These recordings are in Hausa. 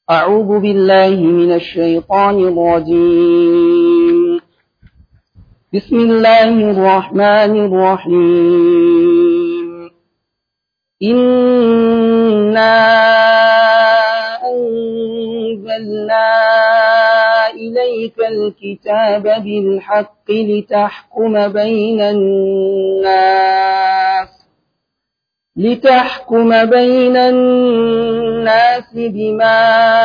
أعوذ بالله من الشيطان الرجيم بسم الله الرحمن الرحيم إنا أنزلنا إليك الكتاب بالحق لتحكم بين الناس لتحكم بين الناس بما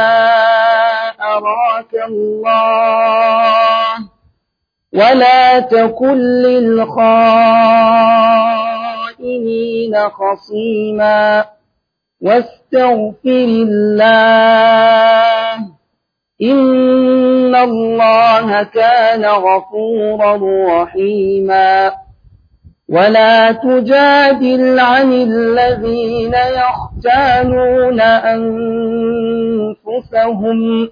أراك الله ولا تكن للخائنين خصيما واستغفر الله إن الله كان غفورا رحيما ولا تجادل عن الذين يختانون أنفسهم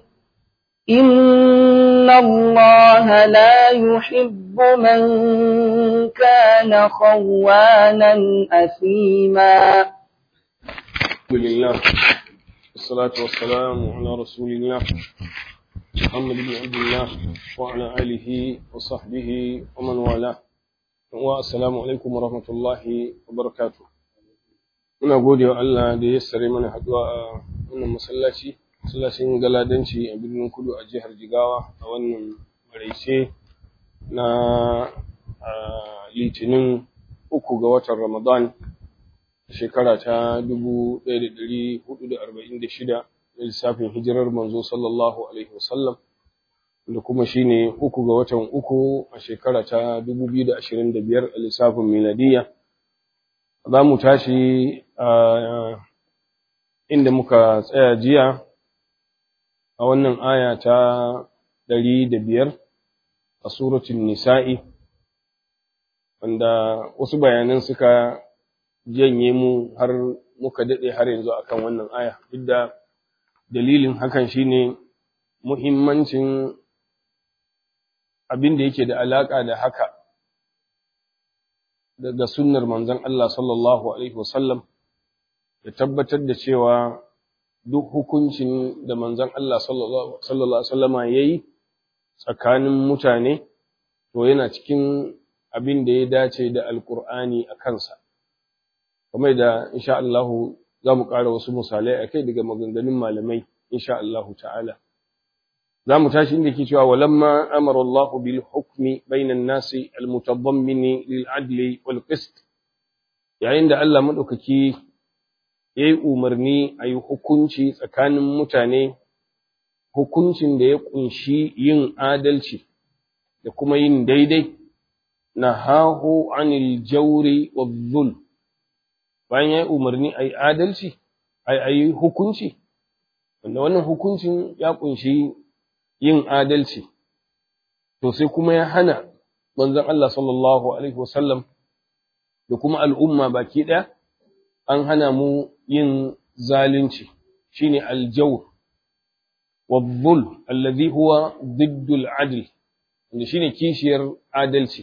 إن الله لا يحب من كان خوانا أثيما الحمد لله والصلاة والسلام على رسول الله محمد بن عبد الله وعلى آله وصحبه ومن والاه assalamu alaikum warahmatullahi wabarakatuh muna gode wa Allah da ya sare mana haduwa a wannan masallaci masallacin galadanci a birnin kudu a jihar jigawa a wannan maraice na litinin uku ga watan ramadan shekara ta 1446 da lissafin hijirar manzo sallallahu alaihi wasallam da kuma shine uku ga watan uku a shekara ta 2025 a lissafin miladiya za mu tashi a inda muka tsaya jiya a wannan aya ta 105 a suratul nisa'i wanda wasu bayanan suka janye mu har muka daɗe har yanzu akan wannan aya duk da dalilin hakan shine muhimmancin abin da yake da alaƙa da haka daga sunnar manzon Allah sallallahu alaihi wasallam da tabbatar da cewa duk hukuncin da manzon Allah sallallahu alaihi wasallama yayi tsakanin mutane to yana cikin abin da ya dace da alkur'ani a kansa kamar da insha Allah za mu ƙara wasu misalai a kai daga maganganun malamai insha Allah ta'ala za mu tashi inda ke cewa walamma amara Allah bil hukmi bainan nasi al mutadammini lil adli wal qist yayin da Allah madaukaki yayi umarni a yi hukunci tsakanin mutane hukuncin da ya kunshi yin adalci da kuma yin daidai nahahu anil jawri wadh zulm bayan yayi umarni a yi adalci a yi hukunci wanda wannan hukuncin ya kunshi yin adalci to sai kuma ya hana manzon Allah sallallahu alaihi wasallam da kuma al'umma baki ɗaya an hana mu yin zalunci shine aljawr wadh-dhulm alladhi huwa ضد العدل wanda shine kishiyar adalci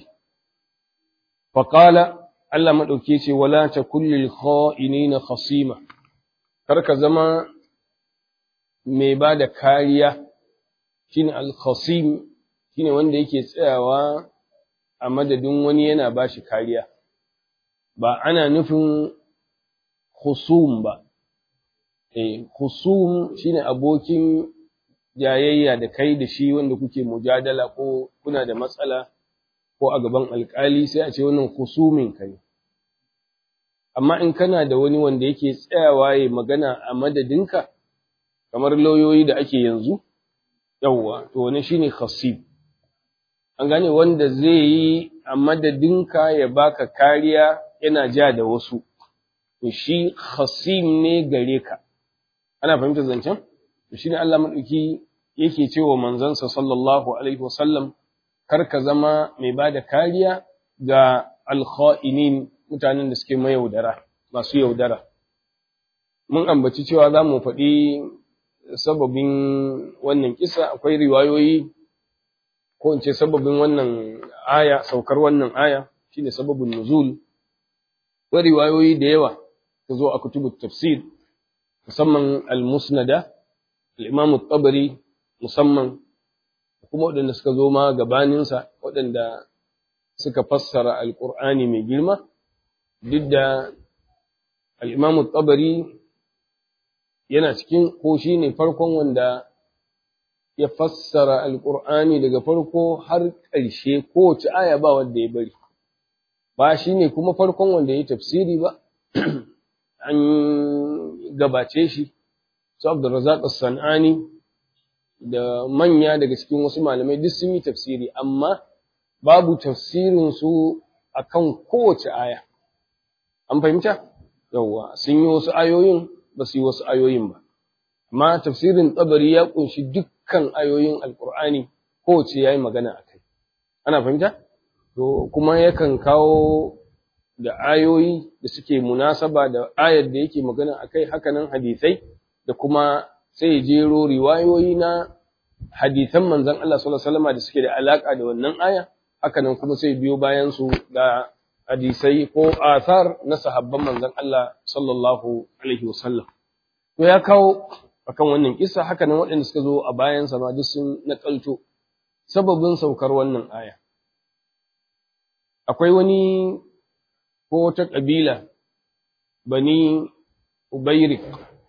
faqala Allah madauke ce wala takul lil kha'inina khasima kar ka zama mai ba da kariya shine al-khasim shine wanda yake tsayawa a madadin wani yana bashi kariya ba ana nufin khusum ba eh khusum shine abokin jayayya da kai da shi wanda kuke mujadala ko kuna da matsala ko a gaban alkali sai a ce wannan khusumin ka ne amma in kana da wani wanda yake tsayawa ya magana a madadinka kamar lauyoyi da ake yanzu yawwa to wani shine khasib an gane wanda zai yi a madadinka ya baka kariya yana ja da wasu to shi khasim ne gare ka ana fahimtar zancen to shine Allah madauki yake cewa manzansa sallallahu alaihi wasallam kar ka zama mai bada kariya ga alkha'inin mutanen da suke mayaudara masu yaudara mun ambaci cewa za mu faɗi sababin wannan kisa akwai riwayoyi ko in ce sababin wannan aya saukar wannan aya shine sababin nuzul akwai riwayoyi da yawa ta zo a kutubut tafsir musamman al-musnada al-Imam tabari musamman kuma waɗanda suka zo ma gabaninsa waɗanda suka fassara alƙur'ani mai girma duk da al'imamu tabari yana cikin ko shi ne farkon wanda ya fassara alƙur'ani daga farko har ƙarshe kowace aya ba wanda ya bari ba shi ne kuma farkon wanda ya tafsiri ba an gabace shi su abdurrazak sanani da manya daga cikin wasu malamai duk sun yi tafsiri amma babu tafsirin su akan kowace aya an fahimta yawwa sun yi wasu ayoyin ba su yi wasu ayoyin ba amma tafsirin tsabari ya kunshi dukkan ayoyin alkur'ani kowace ya yi magana a kai ana fahimta to kuma yakan kawo da ayoyi da suke munasaba da ayar da yake magana a kai hakanan hadisai da kuma sai ya jero riwayoyi na hadisan manzon Allah sallallahu alaihi wasallam da suke da alaka da wannan aya hakanan kuma sai biyo bayan su da hadisai ko asar na sahabban manzon Allah sallallahu alaihi wasallam to ya kawo akan wannan kissa hakanan waɗanda suka zo a bayan sa ma duk sun nakalto sababin saukar wannan aya akwai wani ko wata kabila bani Ubairik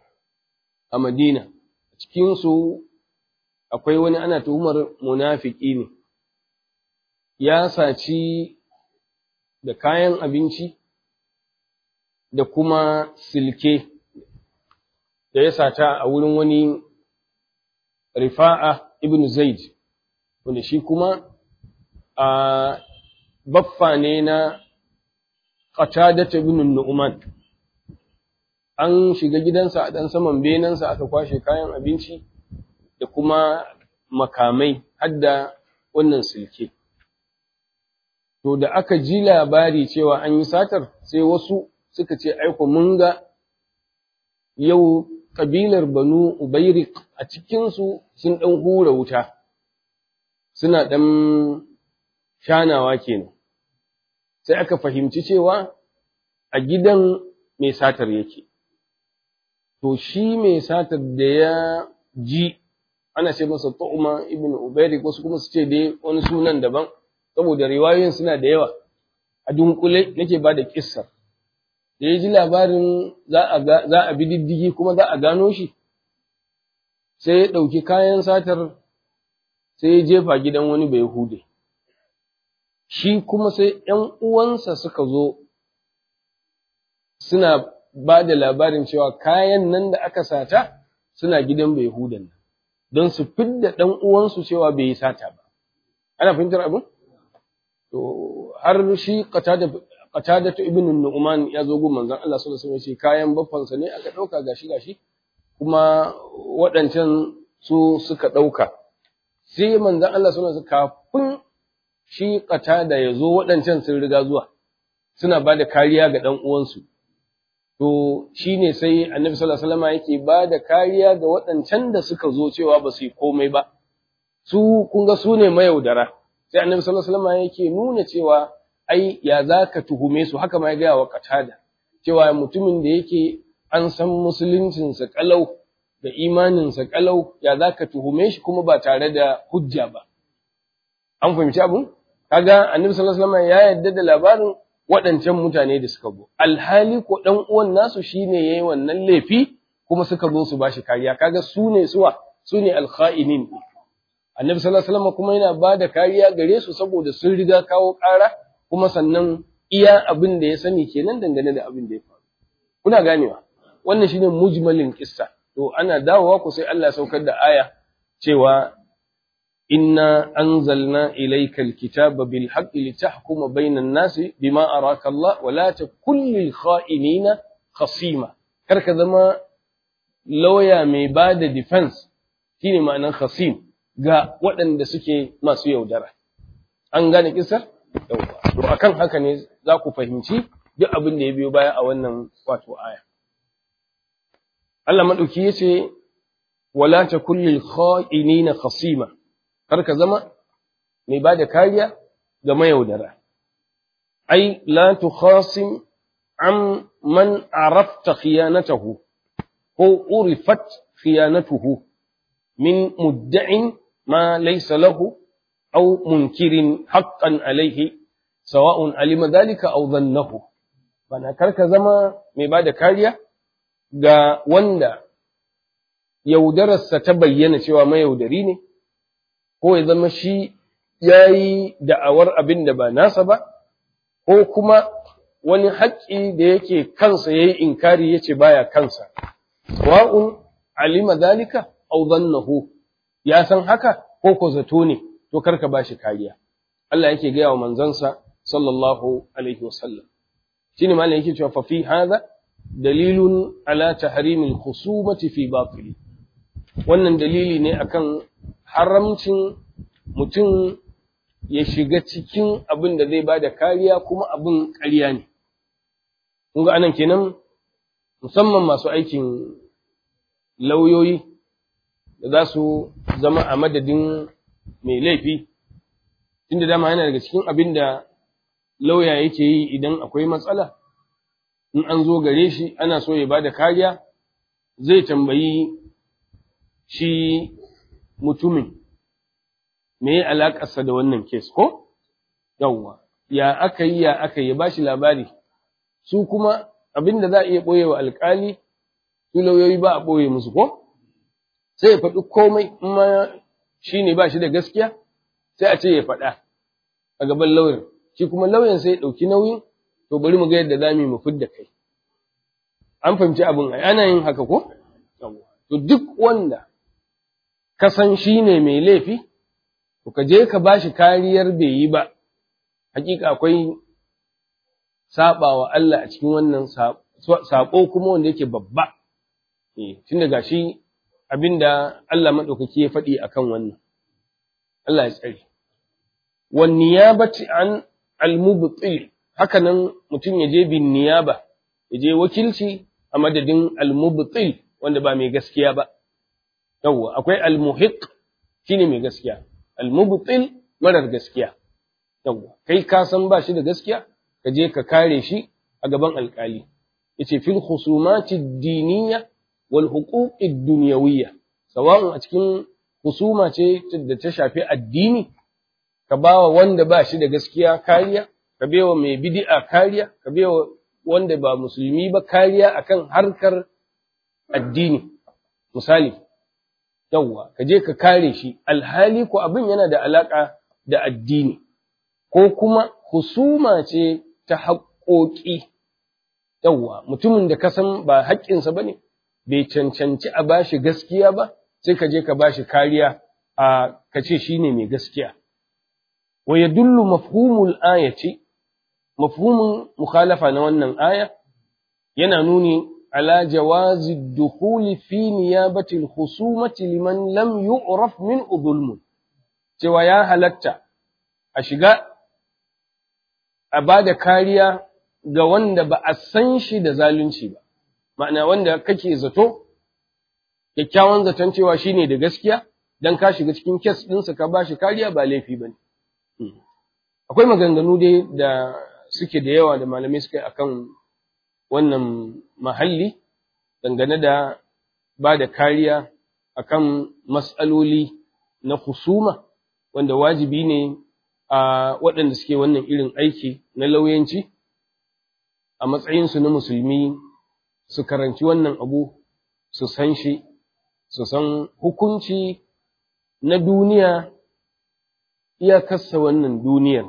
a Madina cikin su akwai wani ana tuhumar munafiki ne ya saci da kayan abinci da kuma silke da ya sata a wurin wani rifa'a ibn zaid wanda shi kuma a baffa ne na qatadata ibn nu'man an shiga gidansa a ɗan saman benansa aka kwashe kayan abinci da kuma makamai hadda wannan silke to da aka ji labari cewa an yi satar sai wasu suka ce aiko mun ga yau kabilar banu ubairik a cikinsu sun ɗan hura wuta suna ɗan shanawa kenan sai aka fahimci cewa a gidan mai satar yake to shi mai satar da ya ji ana ce masa tu'uma ibn ubairik wasu kuma su ce dai wani sunan daban saboda riwayoyin suna da yawa a dunkule nake ba da kissar da ya ji labarin za a bi diddigi kuma za a gano shi sai ya ɗauki kayan satar sai ya jefa gidan wani bai hude shi kuma sai ‘yan uwansa suka zo suna ba da labarin cewa kayan nan da aka sata suna gidan bai hudan nan don su fidda ɗan uwansu cewa bai yi sata ba ana fahimtar abin? to har shi qatada ta ibn nu'man ya zo gun manzon Allah sallallahu alaihi wasallam kayan baffansa ne aka dauka gashi gashi kuma waɗancan su suka dauka sai manzon Allah sallallahu alaihi wasallam kafin shi qatada ya zo waɗancan sun riga zuwa suna bada kariya ga dan uwansu to shine sai annabi sallallahu alaihi wasallam yake bada kariya ga waɗancan da suka zo cewa ba su yi komai ba su kun ga su ne mayaudara sai annabi sallallahu alaihi wasallam yake nuna cewa ai ya zaka tuhume su haka ma ya gaya wa qatada cewa mutumin da yake an san musuluncin sa kalau da imanin sa kalau ya zaka tuhume shi kuma ba tare da hujja ba an fahimci abun kaga annabi sallallahu alaihi wasallam ya yarda da labarin waɗancan mutane da suka zo alhali ko dan uwan nasu shine yayi wannan laifi kuma suka zo su bashi kariya kaga su ne suwa su ne alkha'inin annabi sallallahu alaihi wasallam kuma yana ba da kariya gare su saboda sun riga kawo ƙara kuma sannan iya abin da ya sani kenan dangane da abin da ya faru kuna ganewa wannan shine mujmalin kissa to ana dawowa ku sai Allah saukar da aya cewa inna anzalna ilayka alkitaba bil haqqi litahkuma bainan nasi bima araka Allah wa la takun lil kha'inina khasima kar ka zama lawyer mai ba da defense shine ma'anar khasim ga waɗanda suke masu yaudara. An gane kisar? Yauwa. To akan haka ne za ku fahimci duk abin da ya biyo baya a wannan wato aya. Allah maɗauki ya ce, Wala ta kullil kha'inina khasima, kar ka zama mai ba da kariya ga mayaudara. Ai, la tu khasim an man arafta khiyanatahu ko urifat khiyanatuhu min mudda'in ma laysa lahu aw munkirin haqqan alayhi sawa'un alima dhalika aw dhannahu bana karka zama mai bada kariya ga wanda yaudararsa ta bayyana cewa mayaudari ne ko ya zama shi yayi da'awar abin da ba nasa ba ko kuma wani haƙƙi da yake kansa yayi inkari yace baya kansa sawa'un alima dalika aw dhannahu ya san haka ko ko zato ne to karka bashi kariya Allah yake gaya wa manzansa sallallahu alaihi wasallam shine malam yake cewa fa fi hadha dalilun ala tahrimil khusumati fi batili wannan dalili ne akan haramcin mutum ya shiga cikin abin da zai bada kariya kuma abin ƙarya ne kun ga anan kenan musamman masu aikin lauyoyi da za su zama a madadin mai laifi tunda dama yana daga cikin abin da lauya yake yi idan akwai matsala in an zo gare shi ana so ya bada kariya zai tambayi shi mutumin me ya alaƙarsa da wannan kes ko yawwa ya aka yi ya aka yi ba shi labari su kuma abin da za a iya ɓoye wa alƙali su lauyoyi ba a ɓoye musu ko sai ya faɗi komai in ma shi ne ba shi da gaskiya sai a ce ya faɗa a gaban lauyan shi kuma lauyan sai ya ɗauki nauyin to bari mu ga yadda za mu yi mu fidda kai an fahimci abin ai ana yin haka ko to duk wanda ka san shi ne mai laifi to ka je ka bashi kariyar bai yi ba hakika akwai saba wa Allah a cikin wannan sako kuma wanda yake babba eh tun daga shi abinda Allah madaukaki ya faɗi akan wannan Allah ya tsare wan niyabati an al-mubtil haka nan mutum ya je bin niyaba ya je wakilci a madadin al-mubtil wanda ba mai gaskiya ba yawwa akwai al-muhiq shine mai gaskiya al-mubtil marar gaskiya yawwa kai ka san ba shi da gaskiya ka je ka kare shi a gaban alkali yace fil khusumati ad-diniyya wal huquq ad-dunyawiyya sawa'un a cikin husuma ce da ta shafi addini ka bawa wanda ba shi da gaskiya kariya ka baiwa mai bid'a kariya ka baiwa wanda ba musulmi ba kariya akan harkar addini misali yawwa ka je ka kare shi alhali ko abin yana da alaka da addini ko kuma husuma ce ta haƙoƙi yawwa mutumin da ka san ba haƙƙinsa ba ne bai cancanci a bashi gaskiya ba sai ka je ka bashi kariya a ka ce shi ne mai gaskiya wa yadullu mafhumul ayati mafhumin mukhalafa na wannan aya yana nuni على جواز الدخول في نيابة الخصومة لمن لم يعرف من ظلم cewa ya halatta a shiga a ba da kariya ga wanda ba a san shi da zalunci ba ma'ana wanda kake zato kyakkyawan zaton cewa shi ne da gaskiya don ka shiga cikin kes ɗinsa ka ba shi kariya ba laifi ba ne akwai maganganu dai da suke da yawa da malamai suka yi akan wannan mahalli dangane da ba da kariya akan matsaloli na husuma wanda wajibi ne a waɗanda suke wannan irin aiki na lauyanci a matsayinsu na musulmi su karanci wannan abu su san shi su san hukunci na duniya iyakarsa wannan duniyar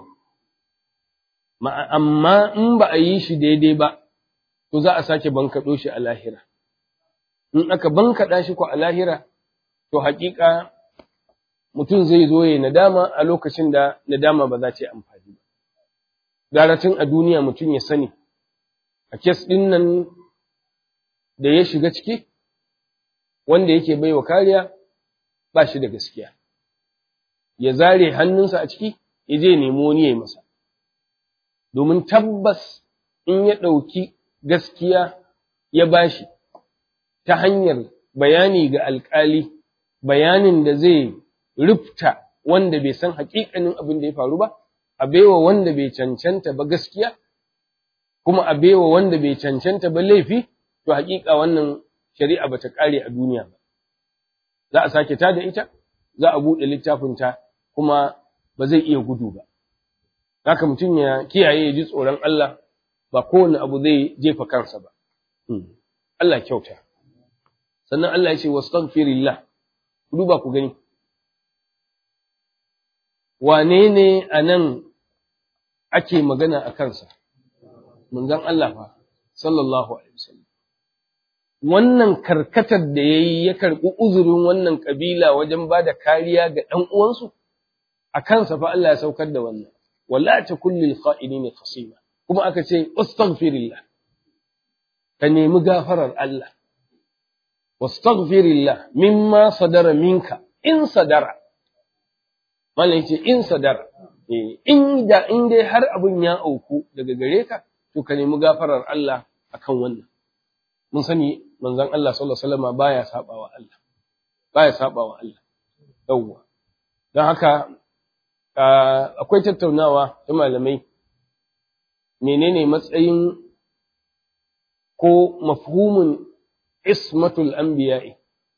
amma in ba a yi shi daidai ba to za a sake bankaɗo shi a lahira. In aka bankaɗa shi ko a lahira, to haƙiƙa mutum zai zo ya nadama a lokacin da nadama ba za ta yi amfani ba. Garatin a duniya mutum ya sani, a kes ɗin nan da ya shiga ciki, wanda yake bai wa kariya ba shi da gaskiya. Ya zare hannunsa a ciki, ya je nemo wani ya yi masa. Domin tabbas in ya ɗauki gaskiya ya bashi ta hanyar bayani ga alƙali, bayanin da zai rufta wanda bai san haƙiƙanin abin da ya faru ba, a baiwa wanda bai cancanta ba gaskiya, kuma a baiwa wanda bai cancanta ba laifi, to haƙiƙa wannan shari'a ba ta ƙare a duniya ba. za a sake ta da ita za a buɗe littafinta kuma ba zai iya gudu ba haka mutum ya kiyaye ya ji tsoron Allah ba kowane abu zai jefa kansa ba Allah kyauta sannan Allah ya ce wastaghfirillah ku duba ku gani wane ne a nan ake magana a kansa manzon Allah fa sallallahu alaihi wasallam wannan karkatar da yayi ya karɓi uzurin wannan kabila wajen ba da kariya ga ɗan uwansu a kansa fa Allah ya saukar da wannan wala takul lil kha'inin khasima kuma aka ce astaghfirillah ka nemi gafarar Allah wastaghfirillah mimma sadara minka in sadara mallan yace in sadara in da in dai har abun ya auku daga gare ka to ka nemi gafarar Allah akan wannan mun sani manzon Allah sallallahu alaihi wasallam baya sabawa Allah baya sabawa Allah yawwa don haka akwai tattaunawa ta malamai menene matsayin ko mafhumin ismatul anbiya'i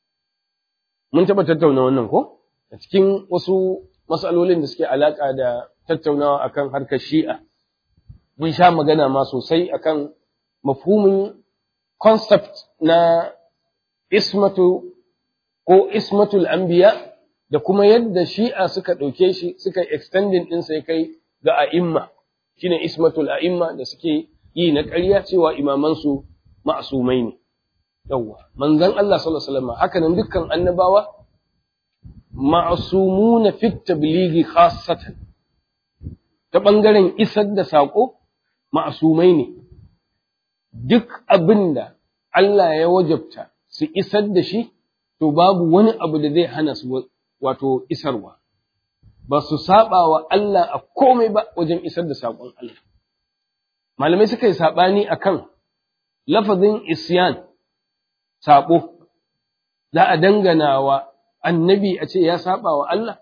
mun taɓa tattauna wannan ko a cikin wasu matsalolin da suke alaƙa da tattaunawa akan harkar shi'a mun sha magana ma sosai akan mafhumin concept na ismatu ko ismatul anbiya da kuma yadda shi'a suka ɗauke shi suka extending ɗinsa ya kai ga a'imma shine ismatul a'imma da suke yi na ƙarya cewa imamansu ma'asumai ne yawwa manzon Allah sallallahu alaihi wasallam haka nan dukkan annabawa ma'asumuna fit tablighi khassatan ta bangaren isar da sako ma'asumai ne duk abinda Allah ya wajabta su isar da shi to babu wani abu da zai hana su wato isarwa ba su saba wa Allah a komai ba wajen isar da saƙon Allah malamai suka yi saɓani akan lafazin isyan saƙo za a dangana wa annabi a ce ya saba wa Allah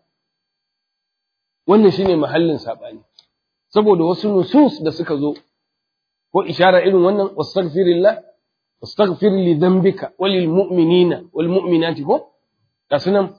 wannan shine mahallin saɓani saboda wasu nusus da suka zo ko ishara irin wannan wastaghfirillah wastaghfir li dhanbika walil mu'minina wal mu'minati ko kasunan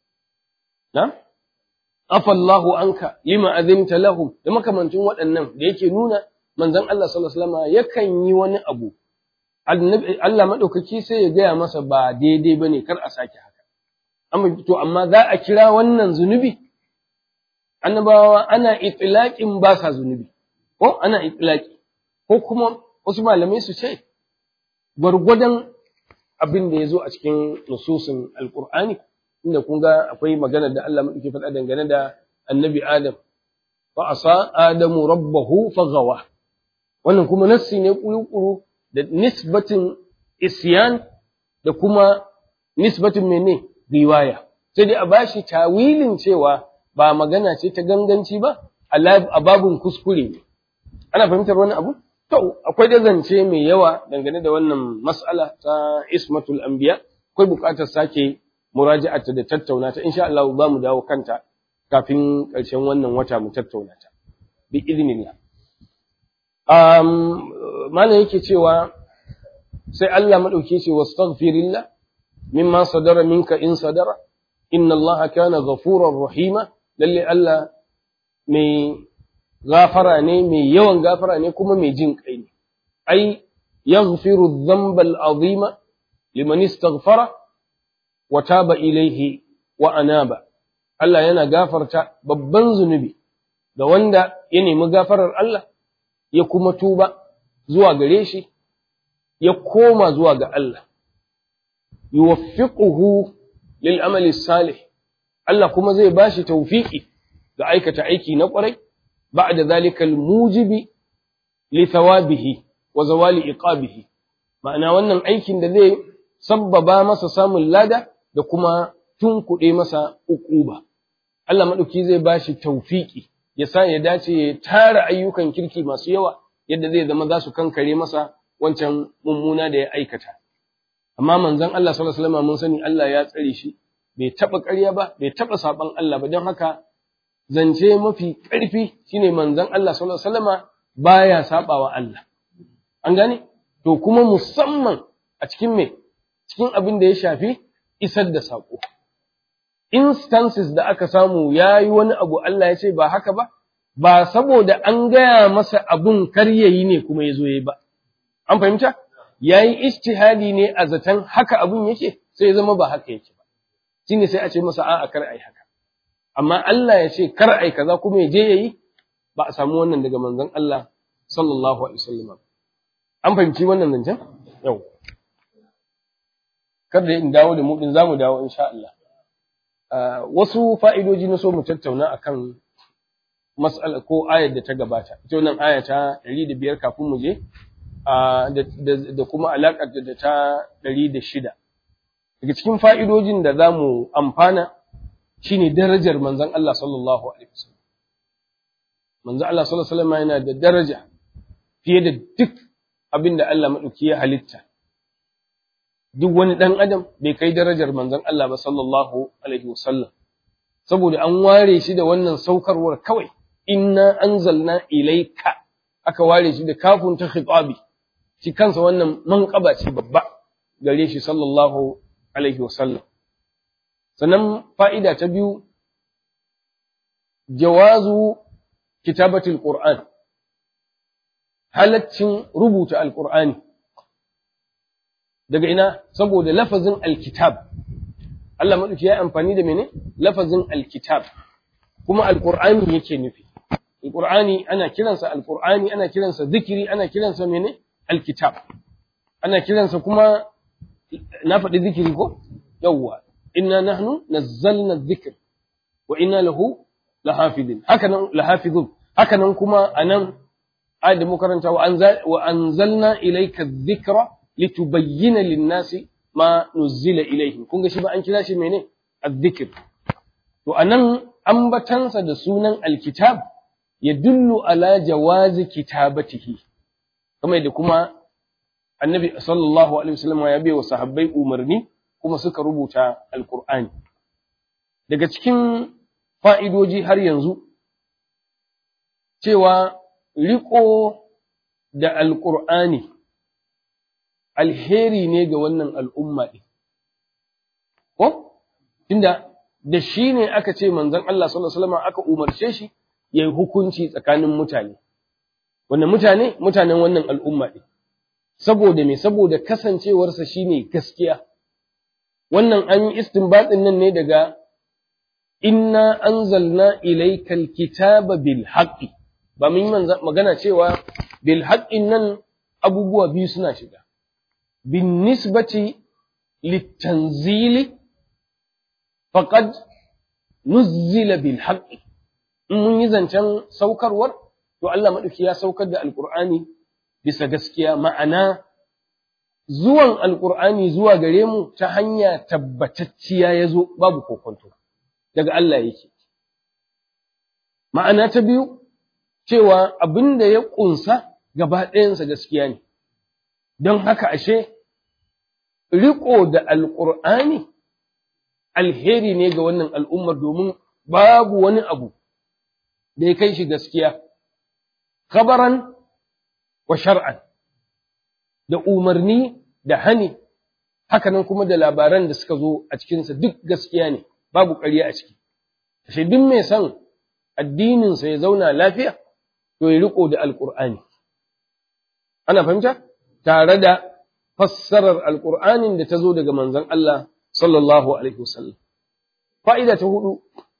na afallahu anka lima azinta lahum da makamancin waɗannan da yake nuna manzon Allah sallallahu alaihi wasallam yakan yi wani abu Allah madaukaki sai ya gaya masa ba daidai bane kar a sake haka amma to amma za a kira wannan zunubi annabawa ana itlaqin ba sa zunubi ko ana itlaqi ko kuma wasu malamai su ce gwargwadon abin da ya zo a cikin nususin alqur'ani inda kun ga akwai magana da Allah madauki faɗa dangane da annabi Adam wa asa adamu rabbahu faghawa wannan kuma nassi ne kuru da nisbatin isyan da kuma nisbatin mene riwaya sai dai a bashi tawilin cewa ba magana ce ta ganganci ba a babun kuskure ne ana fahimtar wani abu to akwai da zance mai yawa dangane da wannan mas'ala ta ismatul anbiya akwai buƙatar sake muraji'ata da tattauna ta insha Allah za mu dawo kanta kafin ƙarshen wannan wata mu tattauna ta bi idnillah um malam yake cewa sai Allah madauke ce wastaghfirillah mimma sadara minka in sadara inna Allah kana ghafurar rahima lalle Allah mai gafara ne mai yawan gafara ne kuma mai jin kai ne ai yaghfiru dhanba al-azima liman istaghfara wa taba ilaihi wa anaba Allah yana gafarta babban zunubi ga wanda ya nemi gafarar Allah ya kuma tuba zuwa gare shi ya koma zuwa ga Allah yuwaffiquhu lil amali salih Allah kuma zai bashi tawfiki ga aikata aiki na kwarai ba'da zalika al mujibi li thawabihi wa zawali iqabihi ma'ana wannan aikin da zai sabbaba masa samun lada da kuma tunkuɗe masa uquba Allah madauki zai bashi tawfiki ya sa ya dace ya tara ayyukan kirki masu yawa yadda zai zama za su kankare masa wancan mummuna da ya aikata amma manzon Allah sallallahu alaihi wasallam mun sani Allah ya tsare shi bai taba ƙarya ba bai taba saban Allah ba don haka zance mafi ƙarfi shine manzon Allah sallallahu alaihi wasallama baya sabawa Allah an gane to kuma musamman a cikin me cikin abin da ya shafi isar da sako instances da aka samu ya yi wani abu Allah ya ce ba haka ba, ba saboda an gaya masa abun kar ya yi ne kuma ya zo ya ba. An fahimta? Ya yi istihadi ne a zaton haka abun yake sai ya zama ba haka yake ba. Shi ne sai a ce masa a'a kar ai haka. Amma Allah ya ce kar ai kaza kuma ya je ya yi ba a samu wannan daga manzon Allah sallallahu alaihi wasallam. An fahimci wannan zancen? Yau. Kada in dawo da mu din zamu dawo insha Allah. wasu fa'idoji na so mu tattauna akan mas'ala ko ayar da ta gabata. Ita wannan aya ta ɗari da biyar kafin mu je, da kuma alaƙar da ta ɗari da shida. Daga cikin fa'idojin da za mu amfana shi ne darajar manzan Allah sallallahu Alaihi wasallam. Manzan Allah sallallahu Alaihi wasallam yana da daraja fiye da duk abin da Allah maɗauki ya halitta. duk wani ɗan adam bai kai darajar manzon Allah ba sallallahu alaihi wasallam saboda an ware shi da wannan saukarwar kawai inna anzalna ilayka aka ware shi da kafun ta khitabi shi kansa wannan manqaba ce babba gare shi sallallahu alaihi wasallam sannan fa'ida ta biyu jawazu kitabatul qur'an halaccin rubuta alqur'ani daga ina saboda lafazin alkitab Allah madauki ya amfani da mene lafazin alkitab kuma alqur'ani yake nufi alqur'ani ana kiransa alqur'ani ana kiransa zikiri ana kiransa mene alkitab ana kiransa kuma na faɗi zikiri ko yawwa inna nahnu nazzalna dhikr wa inna lahu lahafidin haka nan lahafizun haka nan kuma anan ayat da karanta wa anzalna ilayka dhikra litubayyana lin-nasi ma nuzila ilayhim kun ga shi ba an kira shi mene azzikr to anan ambatansa da sunan alkitab yadullu ala jawazi kitabatihi kamar da kuma annabi sallallahu alaihi wasallam ya bai wa sahabbai umarni kuma suka rubuta alqur'ani daga cikin fa'idoji har yanzu cewa riko da alqur'ani alheri ne ga wannan al'umma ɗin. Ko? Tunda da shi ne aka ce manzon Allah sallallahu Alaihi aka umarce shi ya yi hukunci tsakanin mutane. Wannan mutane, mutanen wannan al'umma ɗin. Saboda me, saboda kasancewarsa shi ne gaskiya. Wannan an yi istinbatin nan ne daga Inna anzalna ilaikal kitaba bil haqqi ba mun yi magana cewa bil haqqin nan abubuwa biyu suna shiga. بالنسبة للتنزيل فقد نزل بالحق mun yi zancen saukarwar to Allah maɗauki ya saukar da alƙur'ani bisa gaskiya ma'ana zuwan alƙur'ani zuwa gare mu ta hanya tabbatacciya ya zo babu kokonto daga Allah yake ma'ana ta biyu cewa abin da ya ƙunsa gaba ɗayansa gaskiya ne don haka ashe riko da alƙur'ani alheri ne ga wannan al'ummar domin babu wani abu da ya kai shi gaskiya, kabaran wa shar'an, da umarni da hani, hakanan kuma da labaran da suka zo a cikinsa duk gaskiya ne, babu ƙarya a ciki. Ashe duk mai son addininsa ya zauna lafiya, to ya riko da alƙur'ani. Ana fahimta? Tare da fassarar alƙur'anin da ta zo daga manzon Allah sallallahu Alaihi wasallam. Fa'ida ta hudu,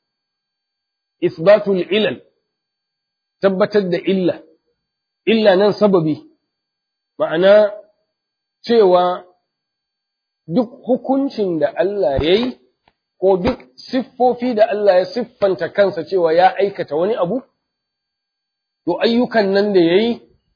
isbatul ilal, tabbatar da illa, illa nan sababi, ma'ana cewa duk hukuncin da Allah ya yi, ko duk siffofi da Allah ya siffanta kansa cewa ya aikata wani abu, to ayyukan nan da ya yi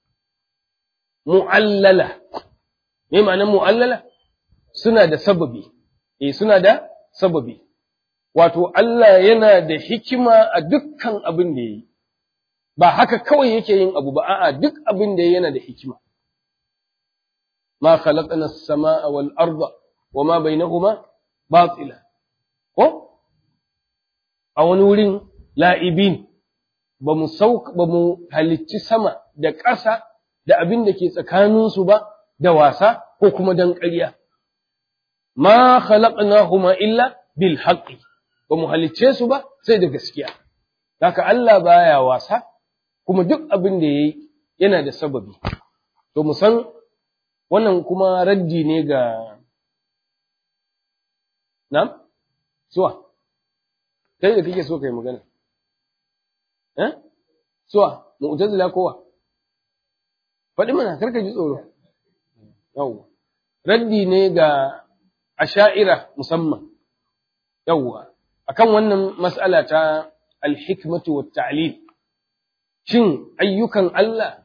mu'allala. me ma'anar mu'allala suna da sababi eh suna da sababi wato Allah yana da hikima a dukkan abin da yayi ba haka kawai yake yin abu ba a'a duk abin da yana da hikima ma khalaqna as-samaa wal arda wama bainahuma batila ko a wani wurin la'ibin ba mu sauka ba mu halicci sama da ƙasa da abin da ke tsakaninsu ba da wasa ko kuma dan ƙarya. Ma khalaqnahuma illa bil haqqi ba mu halicce su ba sai da gaskiya haka Allah baya wasa kuma duk abin da yayi yana da sababi to mu san wannan kuma raddi ne ga Na'am? Suwa? Kai da kake so kai magana? Eh? Suwa? Mu'tazila kowa? Faɗi mana, karka ji tsoro. Yawwa. Raddi ne ga asha'ira musamman. Yawwa. Akan wannan mas'ala ta alhikmatu wa ta'lil. Shin ayyukan Allah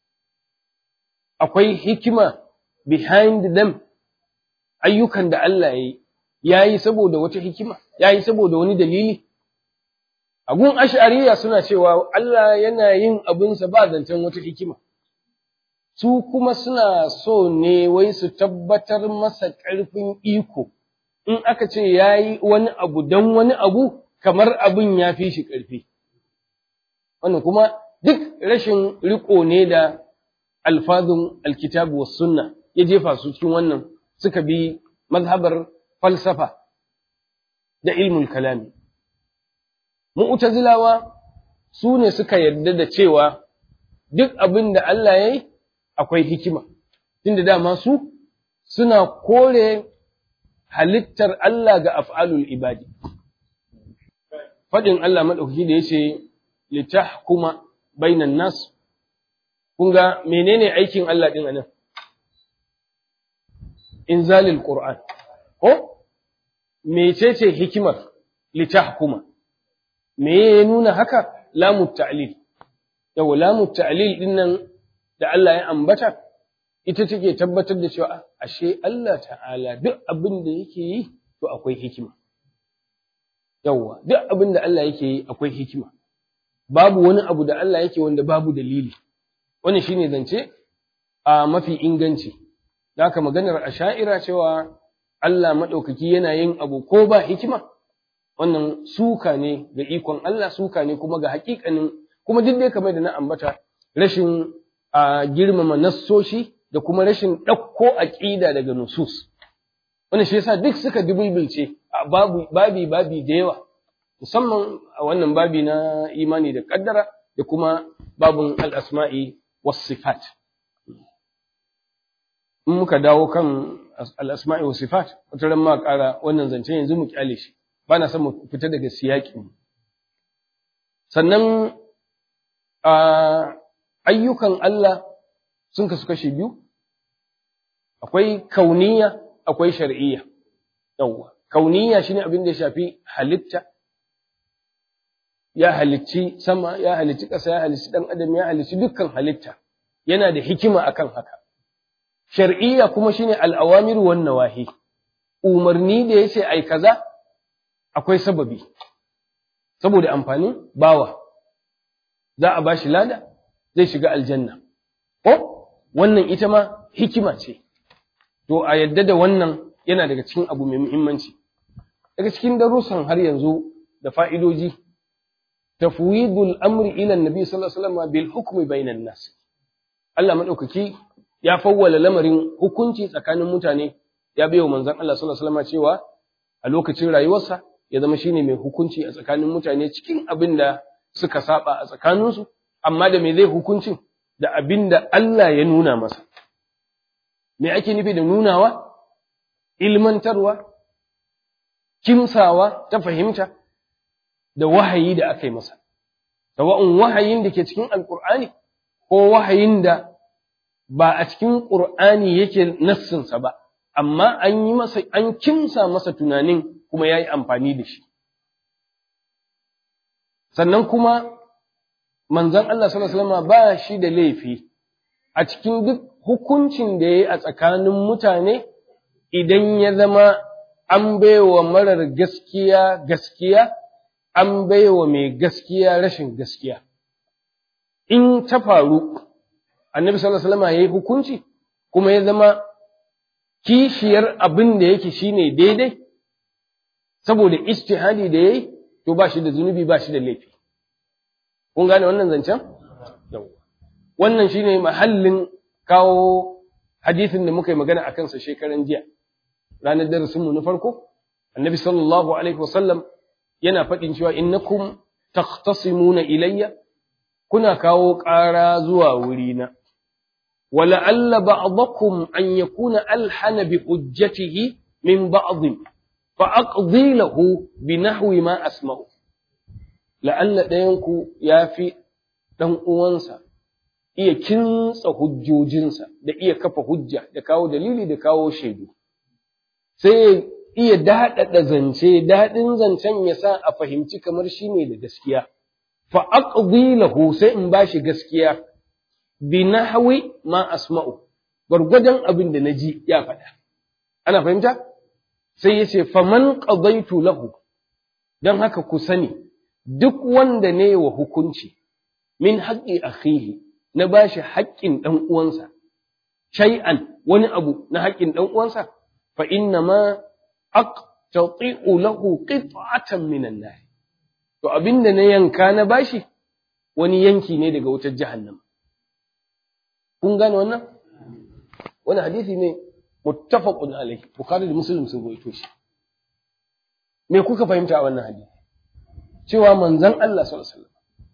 akwai hikima behind them ayyukan da Allah ya yi ya yi saboda wata hikima, ya yi saboda wani dalili. Agun ash'ariya suna cewa Allah yana yin abinsa ba zancen wata hikima. Su kuma suna so ne wai su tabbatar masa ƙarfin iko, in aka ce ya yi wani abu don wani abu, kamar abin ya fi shi ƙarfi. Wannan kuma duk rashin riƙo ne da alfazun alkitabu was sunna ya jefa su cikin wannan suka bi mazhabar falsafa da ilmul kalami. Mu'tazilawa su ne suka yarda da cewa duk abin da Allah ya yi akwai hikima, tunda dama su suna kore halittar Allah ga af'alul ibadi. Faɗin Allah maɗaukaki da ya ce, litahkuma bainan nas, kun ga menene aikin Allah ɗin a nan? Inzalil Qur'an. ko mecece hikimar litahkuma me ya nuna haka lamu ta'lil yau lamu ta'lil din nan da Allah ya ambata ita take tabbatar da cewa ashe Allah ta'ala duk abin da yake yi to akwai hikima yawa duk abin da Allah yake yi akwai hikima babu wani abu da Allah yake wanda babu dalili wannan shine zance a mafi inganci da haka maganar asha'ira cewa Allah maɗaukaki yana yin abu ko ba hikima, wannan suka ne ga ikon Allah, suka ne kuma ga haƙiƙanin, kuma duk dai kamar da na ambata rashin a girmama nassoshi da kuma rashin ɗauko aƙida daga nusus. Wannan shi yasa duk suka dubulbulce a babi babi da yawa, musamman a wannan babi na imani da ƙaddara da kuma babun al'asma'i was sifat. In muka dawo kan al'asma'i wa sifat, wata ran ma ƙara wannan zance yanzu mu kyale shi, ba na son mu fita daga siyaƙi. Sannan ayyukan Allah sun kasu kashe biyu, akwai kauniya, akwai shar'iyya. Yawwa, kauniya shine abin da ya shafi halitta, ya halicci sama, ya halicci ƙasa, ya halicci ɗan adam, ya halicci dukkan halitta, yana da hikima akan haka. shar'iyya kuma shine al'awamir wan nawahi umarni da yace ai kaza akwai sababi saboda amfanin bawa za a bashi lada zai shiga aljanna ko wannan ita ma hikima ce to a yadda da wannan yana daga cikin abu mai muhimmanci daga cikin darussan har yanzu da fa'idoji tafwidul amri ila annabi sallallahu alaihi wasallam bil hukmi bainan nas Allah madaukaki ya fawwala lamarin hukunci tsakanin mutane ya bai wa manzon Allah sallallahu alaihi wasallam cewa a lokacin rayuwarsa ya zama shine mai hukunci a tsakanin mutane cikin abin da suka saba a tsakaninsu amma da me zai hukuncin da abin da Allah ya nuna masa me ake nufi da nunawa ilmantarwa kimsawa ta fahimta da wahayi da aka yi masa sawa'un wahayin da ke cikin alkur'ani ko wahayin da ba a cikin ƙur'ani yake nassinsa ba, amma an yi masa, an kimsa masa tunanin kuma ya yi amfani da shi. Sannan kuma manzan Allah sallallahu ba shi da laifi a cikin duk hukuncin da ya yi a tsakanin mutane idan ya zama an baiwa marar gaskiya gaskiya, an baiwa mai gaskiya rashin gaskiya. In ta faru, annabi sallallahu alaihi wasallam yayi hukunci kuma ya zama kishiyar abin da yake shine daidai saboda ijtihadi da yayi to ba shi da zunubi ba shi da laifi kun gane wannan zancen wannan shine mahallin kawo hadisin da muka yi magana akan sa shekaran jiya ranar darasin mu na farko annabi sallallahu alaihi wasallam yana faɗin cewa innakum takhtasimuna ilayya kuna kawo ƙara zuwa wurina ولعل بعضكم أن يكون ألحن بحجته من بعض فأقضي له بنحو ما أسمع لعل دينكو يافي دان uwansa iya kintsa hujjojinsa da iya kafa hujja da kawo dalili da kawo shaidu sai iya daɗaɗa zance daɗin zancen ya sa a fahimci kamar shi ne da gaskiya fa aqdi lahu sai in bashi gaskiya bi nahwi ma asma'u gwargwadon abin da naji ya faɗa ana fahimta sai yace faman qadaitu lahu dan haka ku sani duk wanda ne wa hukunci min haqqi akhihi na bashi haƙƙin dan uwansa shay'an wani abu na haƙƙin dan uwansa fa inna ma aqtati'u lahu qit'atan minan nar to abinda na yanka na bashi wani yanki ne daga wutar jahannama kun gane wannan wani hadisi ne muttafaqun alaihi bukhari da muslim sun rawaito shi me kuka fahimta a wannan hadisi cewa manzon Allah sallallahu alaihi wasallam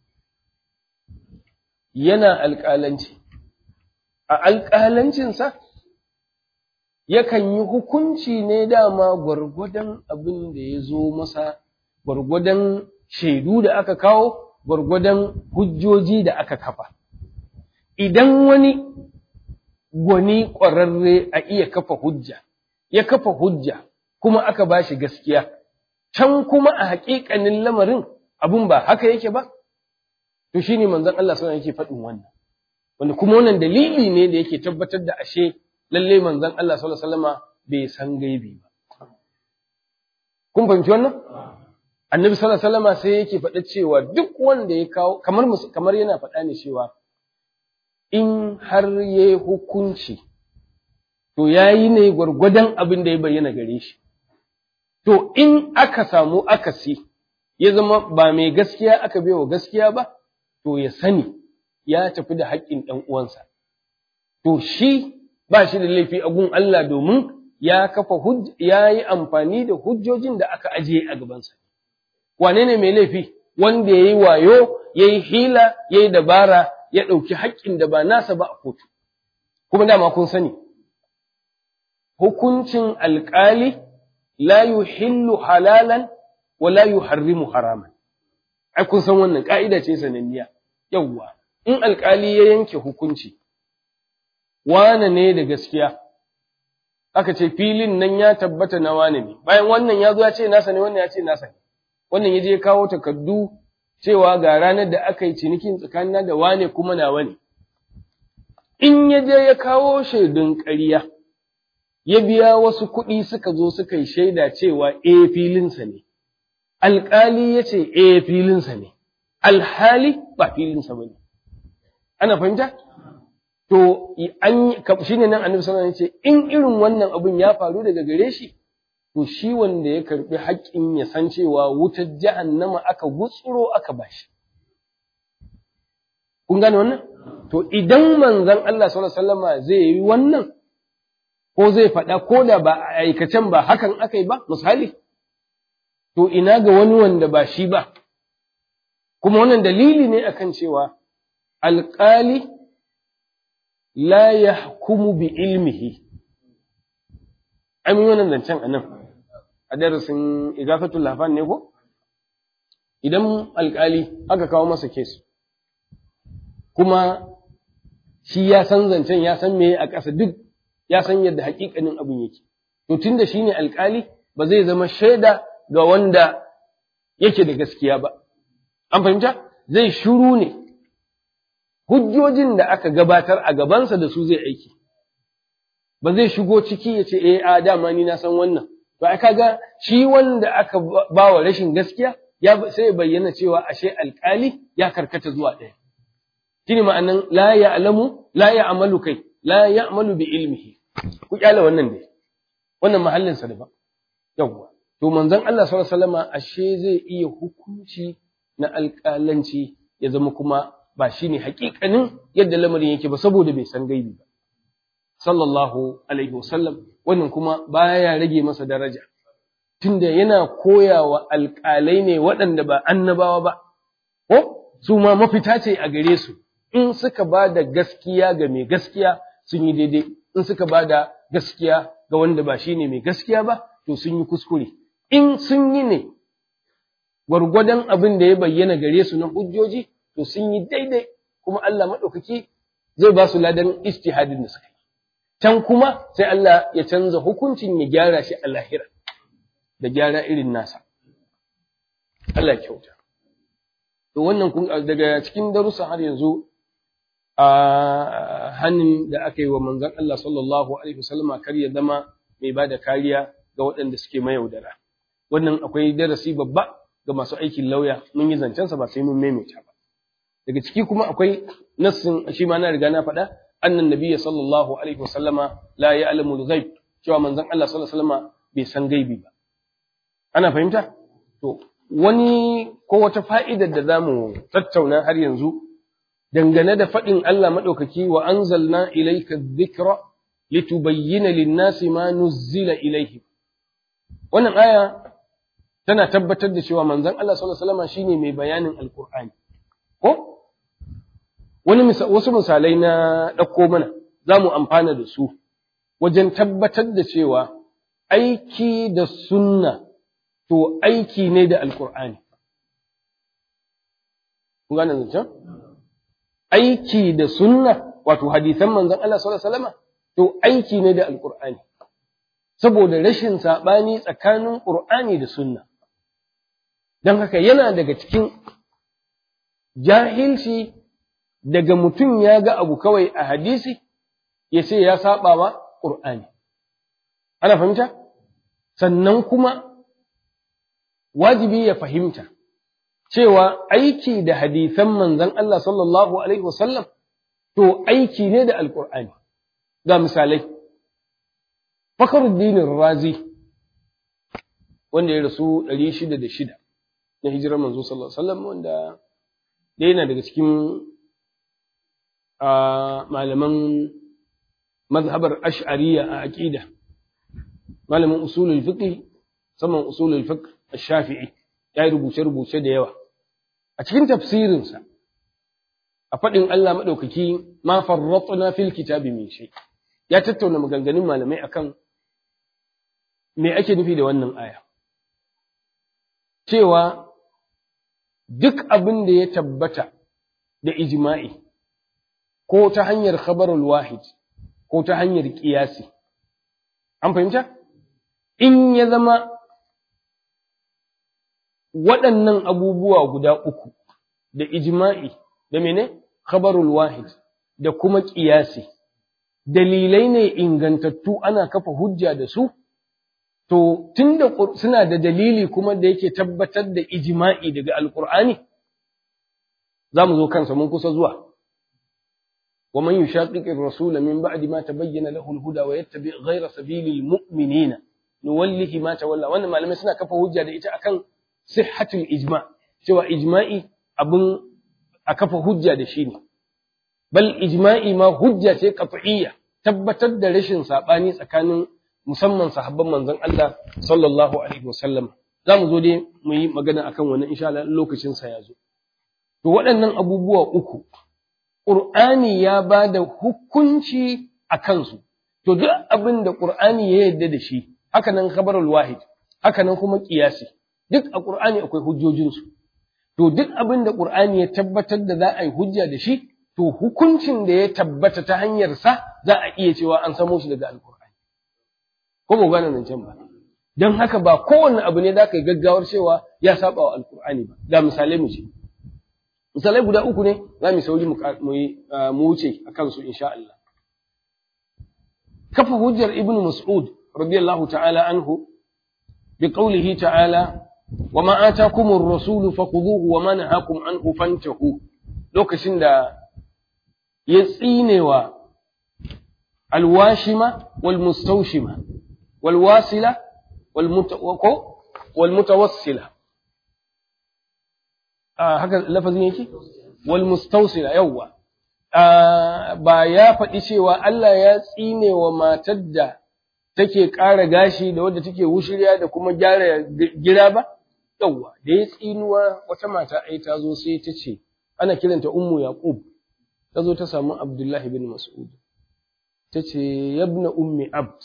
yana alƙalanci a alƙalancinsa yakan yi hukunci ne dama gwargwadon abin da ya zo masa gwargwadon shaidu da aka kawo gwargwadon hujjoji da aka kafa idan wani gwani ƙwararre a iya kafa hujja, ya kafa hujja kuma aka ba shi gaskiya, can kuma a haƙiƙanin lamarin abun ba haka yake ba, to shi ne manzan Allah suna yake faɗin wannan. Wanda kuma wannan dalili ne da yake tabbatar da ashe lalle manzan Allah sallallahu alaihi wasallama bai san gaibi ba. Kun fahimci wannan? Annabi sallallahu alaihi wasallama sai yake faɗa cewa duk wanda ya kawo kamar kamar yana faɗa ne cewa in har ya yi hukunci, to ya yi ne gwargwadon abin da ya bayyana gare shi. To, in aka samu akasi, ya zama ba mai gaskiya aka wa gaskiya ba, to ya sani ya tafi da haƙƙin ɗan uwansa. To, shi ba shi da laifi a gun Allah domin ya kafa ya yi amfani da hujjojin da aka ajiye a gabansa. Wane ne mai laifi? Wanda ya yi wayo, ya yi hila, ya yi dabara, ya ɗauki haƙƙin da ba nasa ba a kotu. Kuma dama kun sani, hukuncin alƙali la yuhillu halalan wa la yuharrimu haraman. Ai, kun san wannan ƙa'ida ce sananniya, yawwa, in alƙali ya yanke hukunci, wane ne da gaskiya, aka ce filin nan ya tabbata na wane ne, bayan wannan ya zo ya ce nasa ne, wannan ya ce nasa ne, wannan ya je kawo takardu cewa ga ranar da aka yi cinikin tsakanina da wane kuma nawa ne. In ya je ya kawo shaidun ƙarya, ya biya wasu kuɗi suka zo suka yi shaida cewa e filinsa ne, alƙali ya ce e filinsa ne, alhali ba filinsa ba ne. Ana fahimta? To, shi ne nan annabi sallallahu ce, in irin wannan abin ya faru daga gare shi, to shi wanda ya karbi haƙƙin ya san cewa wutar jahannama aka gutsuro aka bashi. Kun gane wannan? To idan manzon Allah sallallahu alaihi wasallama zai yi wannan ko zai faɗa ko da ba a aikacen ba hakan aka yi ba misali to ina ga wani wanda ba shi ba kuma wannan dalili ne akan cewa alƙali la yahkumu bi ilmihi ai mun wannan zancen anan a darasin igafatul lafan ne ko idan alkali aka kawo masa kes kuma shi ya san zancen ya san me a ƙasa duk ya san yadda haƙiƙanin abin yake to tunda shine alkali ba zai zama shaida ga wanda yake da gaskiya ba an fahimta zai shuru ne hujjojin da aka gabatar a gabansa da su zai aiki ba zai shigo ciki ya ce eh a dama ni na san wannan to ai kaga shi wanda aka ba wa rashin gaskiya ya sai ya bayyana cewa ashe alkali ya karkata zuwa ɗaya shine ma'anan la ya'lamu la ya'malu kai la ya'malu bi ilmihi ku kyale wannan dai wannan mahallin sa daban yawwa to manzon Allah sallallahu alaihi wasallama ashe zai iya hukunci na alƙalanci ya zama kuma ba shine haƙiƙanin yadda lamarin yake ba saboda bai san gaibi ba sallallahu alaihi wasallam wannan kuma baya rage masa daraja tunda yana koyawa alƙalai ne waɗanda ba annabawa ba ko su ma mafita ce a gare su in suka ba da gaskiya ga mai gaskiya sun yi daidai in suka ba da gaskiya ga wanda ba shine mai gaskiya ba to sun yi kuskure in sun yi ne gwargwadon abin da ya bayyana gare su na hujjoji to sun yi daidai kuma Allah maɗaukaki zai ba su ladan istihadin da suka yi can kuma sai Allah ya canza hukuncin ya gyara shi a lahira da gyara irin nasa Allah kyauta to wannan daga cikin darussa har yanzu a hannun da aka yi wa manzon Allah sallallahu alaihi wasallama kar ya zama mai bada kariya ga waɗanda suke mayaudara wannan akwai darasi babba ga masu aikin lauya mun yi zancensa ba sai mun maimaita ba daga ciki kuma akwai nassin shi ma na riga na faɗa annan nabiyya sallallahu alaihi wasallama la ya'lamu al-ghaib cewa manzon Allah sallallahu alaihi wasallama bai san gaibi ba ana fahimta to wani ko wata fa'idar da zamu tattauna har yanzu dangane da faɗin Allah maɗaukaki wa anzalna ilayka dhikra litubayyana lin-nasi ma nuzzila ilayhim wannan aya tana tabbatar da cewa manzon Allah sallallahu alaihi wasallam shine mai bayanin alqur'ani ko wani wasu misalai na ɗauko mana za mu amfana da su wajen tabbatar da cewa aiki da sunna to aiki ne da alqur'ani kun gane zancen aiki da sunna wato hadisan manzon Allah sallallahu alaihi wasallam to aiki ne da alqur'ani saboda rashin sabani tsakanin qur'ani da sunna don haka yana daga cikin jahilci daga mutum ya ga abu kawai a hadisi ya ce ya saba wa ƙur'ani ana fahimta sannan kuma wajibi ya fahimta cewa aiki da hadisan manzon Allah sallallahu alaihi wasallam to aiki ne da alƙur'ani ga misalai Fakhruddin Razi wanda ya rasu 606 na hijirar manzo sallallahu alaihi wasallam wanda da yana daga cikin malaman mazhabar ash'ariyya a aqida malamin usulul fiqh saman usulul fiqh ash-shafi'i ya rubuce rubuce da yawa a cikin tafsirinsa a faɗin Allah madaukaki ma farratna fil kitabi min shay ya tattauna maganganun malamai akan me ake nufi da wannan aya cewa duk abin da ya tabbata da ijma'i ko ta hanyar khabarul wahid ko ta hanyar ƙiyasi an fahimta in ya zama waɗannan abubuwa guda uku da ijma'i da mene khabarul wahid da kuma ƙiyasi dalilai ne ingantattu ana kafa hujja da su To, tun da suna da dalili kuma da yake tabbatar da ijima'i daga Alƙur'ani, za mu zo kansa mun kusa zuwa. Wa man yushaqiqir rasula min ba'di ma tabayyana lahu al-huda wa yattabi' ghayra sabilil mu'minina nuwallihi ma tawalla wannan malamai suna kafa hujja da ita akan sihhatul ijma' cewa ijma'i abun a kafa hujja da shi ne bal ijma'i ma hujja ce qat'iyya tabbatar da rashin sabani tsakanin musamman sahabban manzon Allah sallallahu alaihi wasallam za mu zo dai mu yi magana akan wannan insha Allah lokacin sa ya zo to waɗannan abubuwa uku Qur'ani ya ba da hukunci a kansu to duk abin da Qur'ani ya yarda da shi haka nan khabarul wahid haka nan kuma qiyasi duk a Qur'ani akwai hujjojinsu to duk abin da Qur'ani ya tabbatar da za a yi hujja da shi to hukuncin da ya tabbata ta hanyar sa za a iya cewa an samo shi daga alkur'ani ko ba gane nan can ba don haka ba kowanne abu ne za ka yi gaggawar cewa ya saba wa alkur'ani ba ga misalai mu ce misalai guda uku ne za mu sauri mu wuce a kansu insha Allah kafa hujjar ibn mas'ud radiyallahu ta'ala anhu bi qawlihi ta'ala wa ma atakumur rasulu fakhuduhu wa ma nahakum anhu fantahu lokacin da ya tsinewa alwashima wal mustawshima wal wasila wal mutawassila haka lafazin yake wal mustawsila yawwa ba ya faɗi cewa Allah ya tsine wa matar da take ƙara gashi da wadda take wushirya da kuma gyara gira ba yawwa da ya tsinuwa wata mata ai ta zo sai ta ce ana kiranta ummu yaqub ta zo ta samu abdullahi bin mas'ud ta ce yabna ummi abd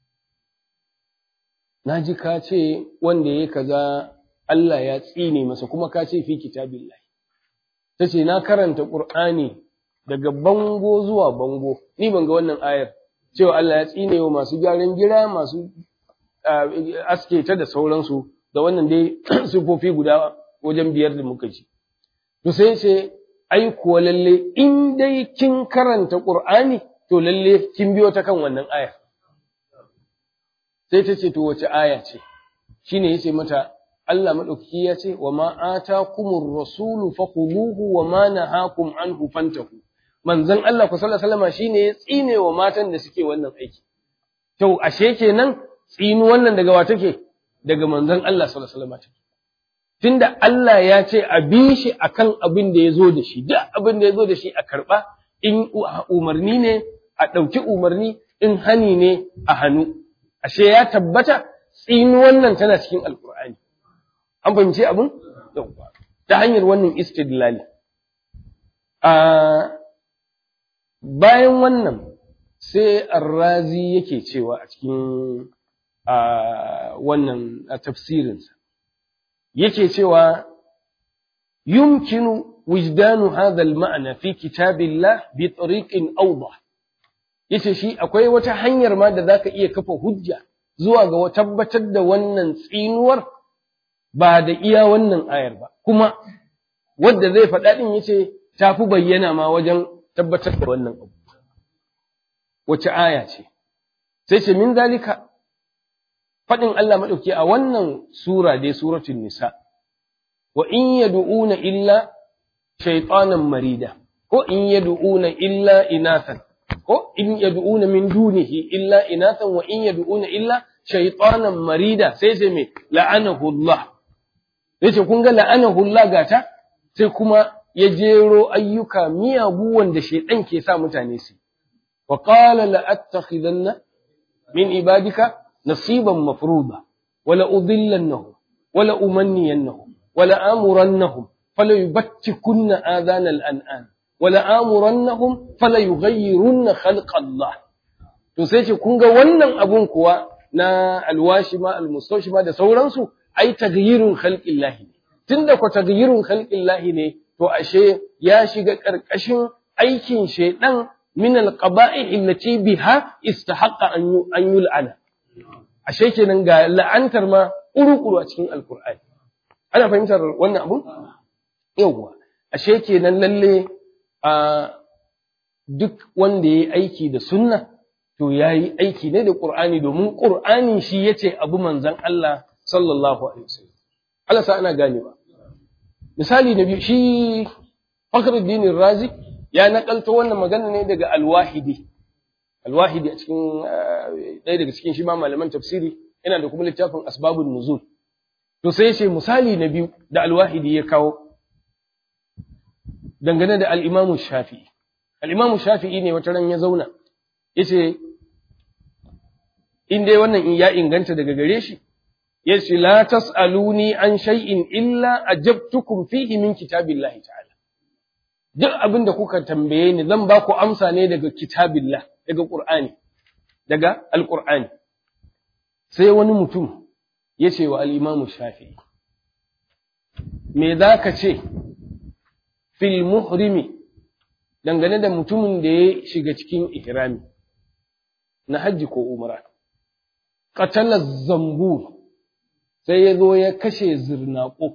na ji ka ce wanda ya kaza Allah ya tsine masa kuma ka ce fi kitabillahi ta ce na karanta qur'ani daga bango zuwa bango ni ban ga wannan ayar cewa Allah ya tsine wa masu gyaran gira masu aske ta da sauransu da wannan dai sifofi guda wajen biyar da muka ji to sai ce ai kuwa lalle in dai kin karanta qur'ani to lalle kin biyo ta kan wannan ayar sai ta ce to wace aya ce shine yace mata Allah madaukaki ya ce wa ma atakumur rasulu fakhuduhu wa ma nahakum anhu fantahu manzon Allah ku sallallahu alaihi wasallam shine ya tsine wa matan da suke wannan aiki to ashe kenan tsinu wannan daga wa take daga manzon Allah sallallahu alaihi wasallam tunda Allah ya ce a bi shi akan abin da ya zo da shi duk abin da ya zo da shi a karba in umarni ne a ɗauki umarni in hani ne a hannu ashe ya tabbata tsinu wannan tana cikin alkur'ani an fahimci abin ta hanyar wannan istidlali a bayan wannan sai arrazi yake cewa a cikin wannan tafsirinsa yake cewa yumkinu wijdanu hadha al-ma'na fi kitabillah bi tariqin awdah yace shi akwai wata hanyar ma da zaka iya kafa hujja zuwa ga tabbatar da wannan tsinuwar ba da iya wannan ayar ba kuma wanda zai faɗa din yace tafi bayyana ma wajen tabbatar da wannan abu wace aya ce sai ce min zalika faɗin Allah maɗauki a wannan sura dai suratul nisa wa in yad'una illa shaytanan marida ko in yad'una illa inathan ko in yad'una min dunihi illa inathan wa in yad'una illa shaytanan marida sai sai me la'anahu Allah yace kun ga la'anahu Allah gata sai kuma ya jero ayyuka miyagu wanda shaydan ke sa mutane su wa qala la attakhidanna min ibadika nasiban mafruḍa wala udillannahum wala umanniyannahum wala amurannahum fala yubtikunna adana al-an'am wala amurannahum fala yughayyirunna khalqa Allah to sai ce kun ga wannan abun kuwa na alwashima almustawshima da sauransu ai taghyirun khalqillah tunda ko taghyirun khalqillah ne to ashe ya shiga karkashin aikin shaydan min alqaba'i allati biha istahaqqa an an yul'ana ashe kenan ga la'antar ma urukuru a cikin alqur'ani ana fahimtar wannan abun yawwa ashe kenan lalle a duk wanda ya yi aiki da sunna to ya yi aiki ne da ƙur'ani domin ƙur'ani shi ya ce abu manzan Allah sallallahu alaihi wasallam Allah sa ana ganewa misali na biyu shi Fakhruddin Razi ya nakalto wannan magana ne daga Al-Wahidi Al-Wahidi a cikin ɗaya daga cikin shi ma malaman tafsiri yana da kuma littafin Asbabun Nuzul to sai ya ce misali na biyu da Al-Wahidi ya kawo dangane da al'imamu shafi'i. Al'imamu shafi'i ne wata ran ya zauna, ya ce, in dai wannan ya inganta daga gare shi, ya ce, La tas'aluni an shay'in illa a jabtukum fihi min kitabillahi ta'ala. Duk abin da kuka tambaye ni zan ba ku amsa ne daga kitabillah, daga Ƙur'ani, daga Alƙur'ani. Sai wani mutum ya ce wa al'imamu shafi'i, Me za ka ce, fil muhrimi dangane da mutumin da ya shiga cikin ihrami na hajji ko umra qatala zambur sai ya zo ya kashe zirnaqo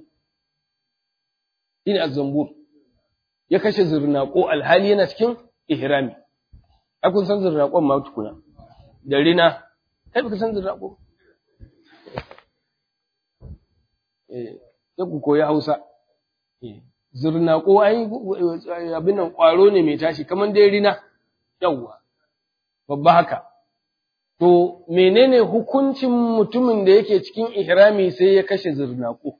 ina zambur ya kashe zirnaqo alhali yana cikin ihrami a kun san zirnaqon ma tukuna da rina kai baka san zirnaqo eh sai ku koyi Hausa eh zurnaƙo ai abin nan ƙwaro ne mai tashi kamar dai rina yawwa babba haka to menene hukuncin mutumin da yake cikin ihrami sai ya kashe zurnaƙo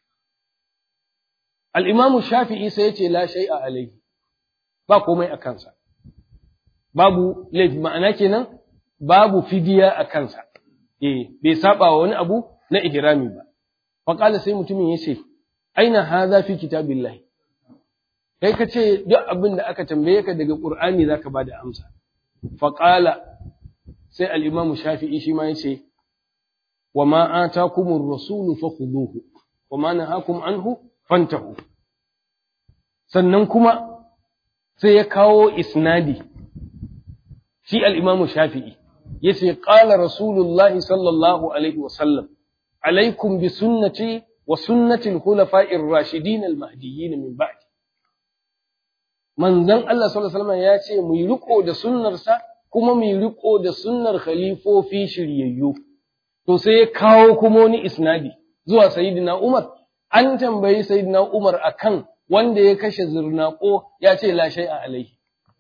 al-imamu shafi'i sai ya ce la shay'a alaihi ba komai a kansa babu laifi ma'ana kenan babu fidiya a kansa eh bai saba wa wani abu na ihrami ba fa qala sai mutumin yace aina hadha fi kitabillahi kai ka ce duk abin da aka tambaye ka daga qur'ani zaka bada amsa fa qala sai al-imam shafi'i shi ma yace wa ma atakumur rasulu fakhuduhu wa ma nahakum anhu fantahu sannan kuma sai ya kawo isnadi shi al-imam shafi'i yace qala rasulullahi sallallahu alaihi wa sallam alaikum bi sunnati wa sunnati al-khulafa'ir rashidin al-mahdiyyin min ba'di manzon Allah sallallahu alaihi wasallam ya ce mu yi riko da sunnarsa kuma mu yi riko da sunnar khalifofi shiryayyu to sai ya kawo kuma wani isnadi zuwa sayyidina Umar an tambayi sayyidina Umar akan wanda ya kashe zurnaqo ya ce la shay'a alaihi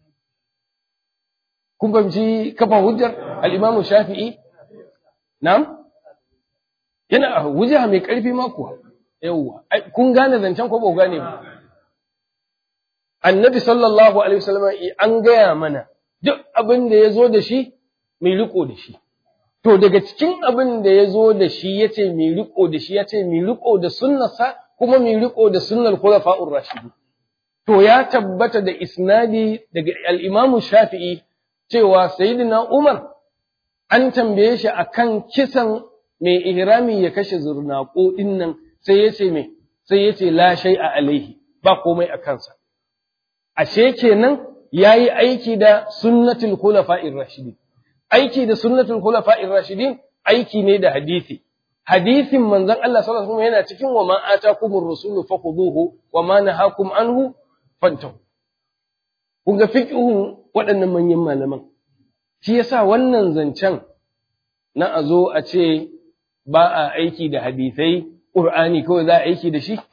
kun fahimci kafa hujjar al-Imam Shafi'i na'am yana hujja mai karfi ma kuwa yawwa kun gane zancen ko ba gane ba annabi sallallahu alaihi wasallam an gaya mana duk abin da ya zo da shi mai riko da shi to daga cikin abin da ya zo da shi ya ce mai riko da shi ya ce mai riko da sunnarsa kuma mai riko da sunnar khulafa'ur rashidu to ya tabbata da isnadi daga al-imamu shafi'i cewa sayyidina umar an tambaye shi akan kisan mai ihrami ya kashe zurnaqo dinnan sai ya ce me sai ya ce la shay'a alaihi ba komai a kansa ashe kenan yayi aiki da sunnatul khulafa'ir rashidin aiki da sunnatul khulafa'ir rashidin aiki ne da hadisi hadisin manzon Allah sallallahu alaihi wasallam yana cikin wa ma atakumur rasulu fakhuduhu wa ma nahakum anhu fantahu kun ga fiqhun waɗannan manyan malaman shi yasa wannan zancen na a zo a ce ba a aiki da hadisai Qur'ani kawai za a aiki da shi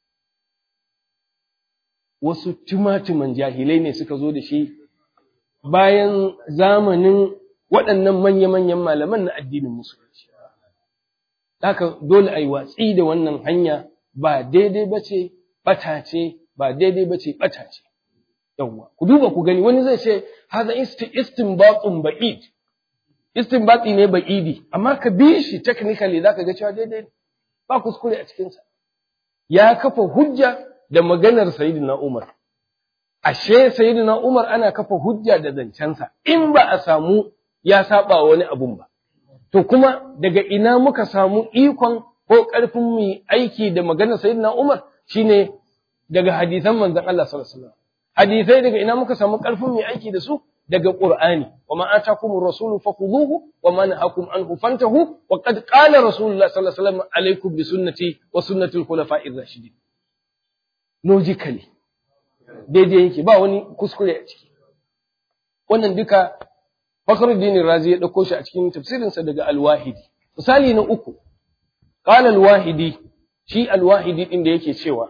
wasu tumatuman jahilai ne suka zo da shi bayan zamanin waɗannan manya-manyan malaman na addinin musulunci. Haka dole a yi watsi da wannan hanya ba daidai ba ce, ɓata ce, ba daidai ba ce, ɓata ce. Yawwa, ku duba ku gani wani zai ce, haza istinbatun ba'id, istinbati ne ba'idi, amma ka bi shi technically za ka ga cewa daidai ba kuskure a cikinsa. Ya kafa hujja da maganar Sayyidina Umar. Ashe Sayyidina Umar ana kafa hujja da zancensa in ba a samu ya saba wani abun ba. To kuma daga ina muka samu ikon ko ƙarfin mu aiki da maganar Sayyidina Umar shine daga hadisan manzon Allah sallallahu alaihi wasallam. Hadisai daga ina muka samu ƙarfin mu aiki da su daga Qur'ani wa ma atakumur rasulu fakhuduhu wa ma nahakum anhu fantahu wa qad qala rasulullah sallallahu alaihi wasallam alaikum bi sunnati wa sunnati al-khulafa'ir rashidin. logically daidai yake ba wani kuskure a ciki wannan duka Fakhruddin Razi ya dauko shi a cikin tafsirinsa daga Al-Wahidi misali na uku qala Al-Wahidi shi Al-Wahidi din da yake cewa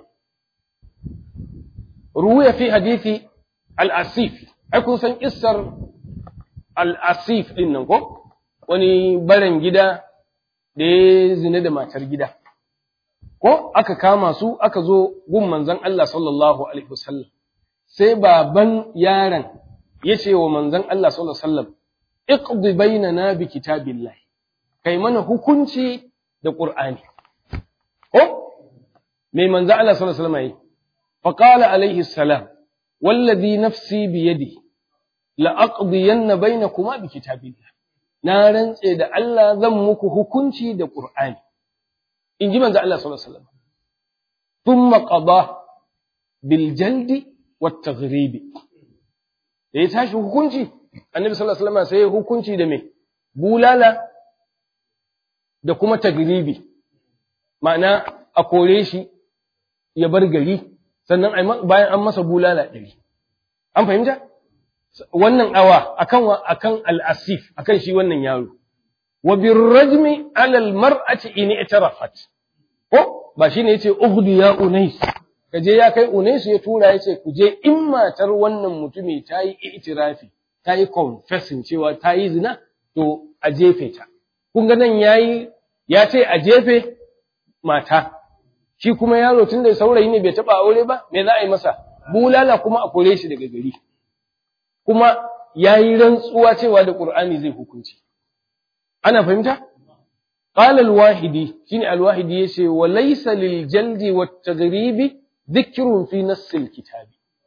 ruwaya fi hadisi Al-Asif ai kun san kissar Al-Asif din nan ko wani baran gida da ya zina da matar gida ko aka kama su aka zo gun manzon Allah sallallahu alaihi wasallam sai baban yaron ya ce wa manzon Allah sallallahu alaihi wasallam iqdi bainana bi kitabillah kai mana hukunci da qur'ani ko mai manzon Allah sallallahu alaihi wasallam yi fa qala alaihi salam والذي نفسي بيدي لأقضين بينكما بكتاب الله na rantse da Allah zan muku hukunci da Qur'ani in ji manzo Allah sallallahu alaihi wasallam thumma qada bil jaldi wat taghribi da ya tashi hukunci annabi sallallahu alaihi wasallam sai ya hukunci da me bulala da kuma tagribi ma'ana a kore shi ya bar gari sannan bayan an masa bulala ɗari an fahimta wannan awa akan akan al-asif akan shi wannan yaro wa birrajmi ala al-mar'ati in i'tarafat ko ba shine yace ughdi ya unais kaje ya kai unais ya tura yace ku je in matar wannan mutumi ta yi i'tirafi ta yi confessing cewa ta yi zina to a jefe ta kun ga nan yayi ya ce a jefe mata shi kuma yaro tun da saurayi ne bai taba aure ba me za a yi masa bulala kuma a kore shi daga gari kuma yayi rantsuwa cewa da Qur'ani zai hukunci ana fahimta قال الواحدي شيني الواحدي يشي وليس للجلد والتغريب ذكر في نص الكتاب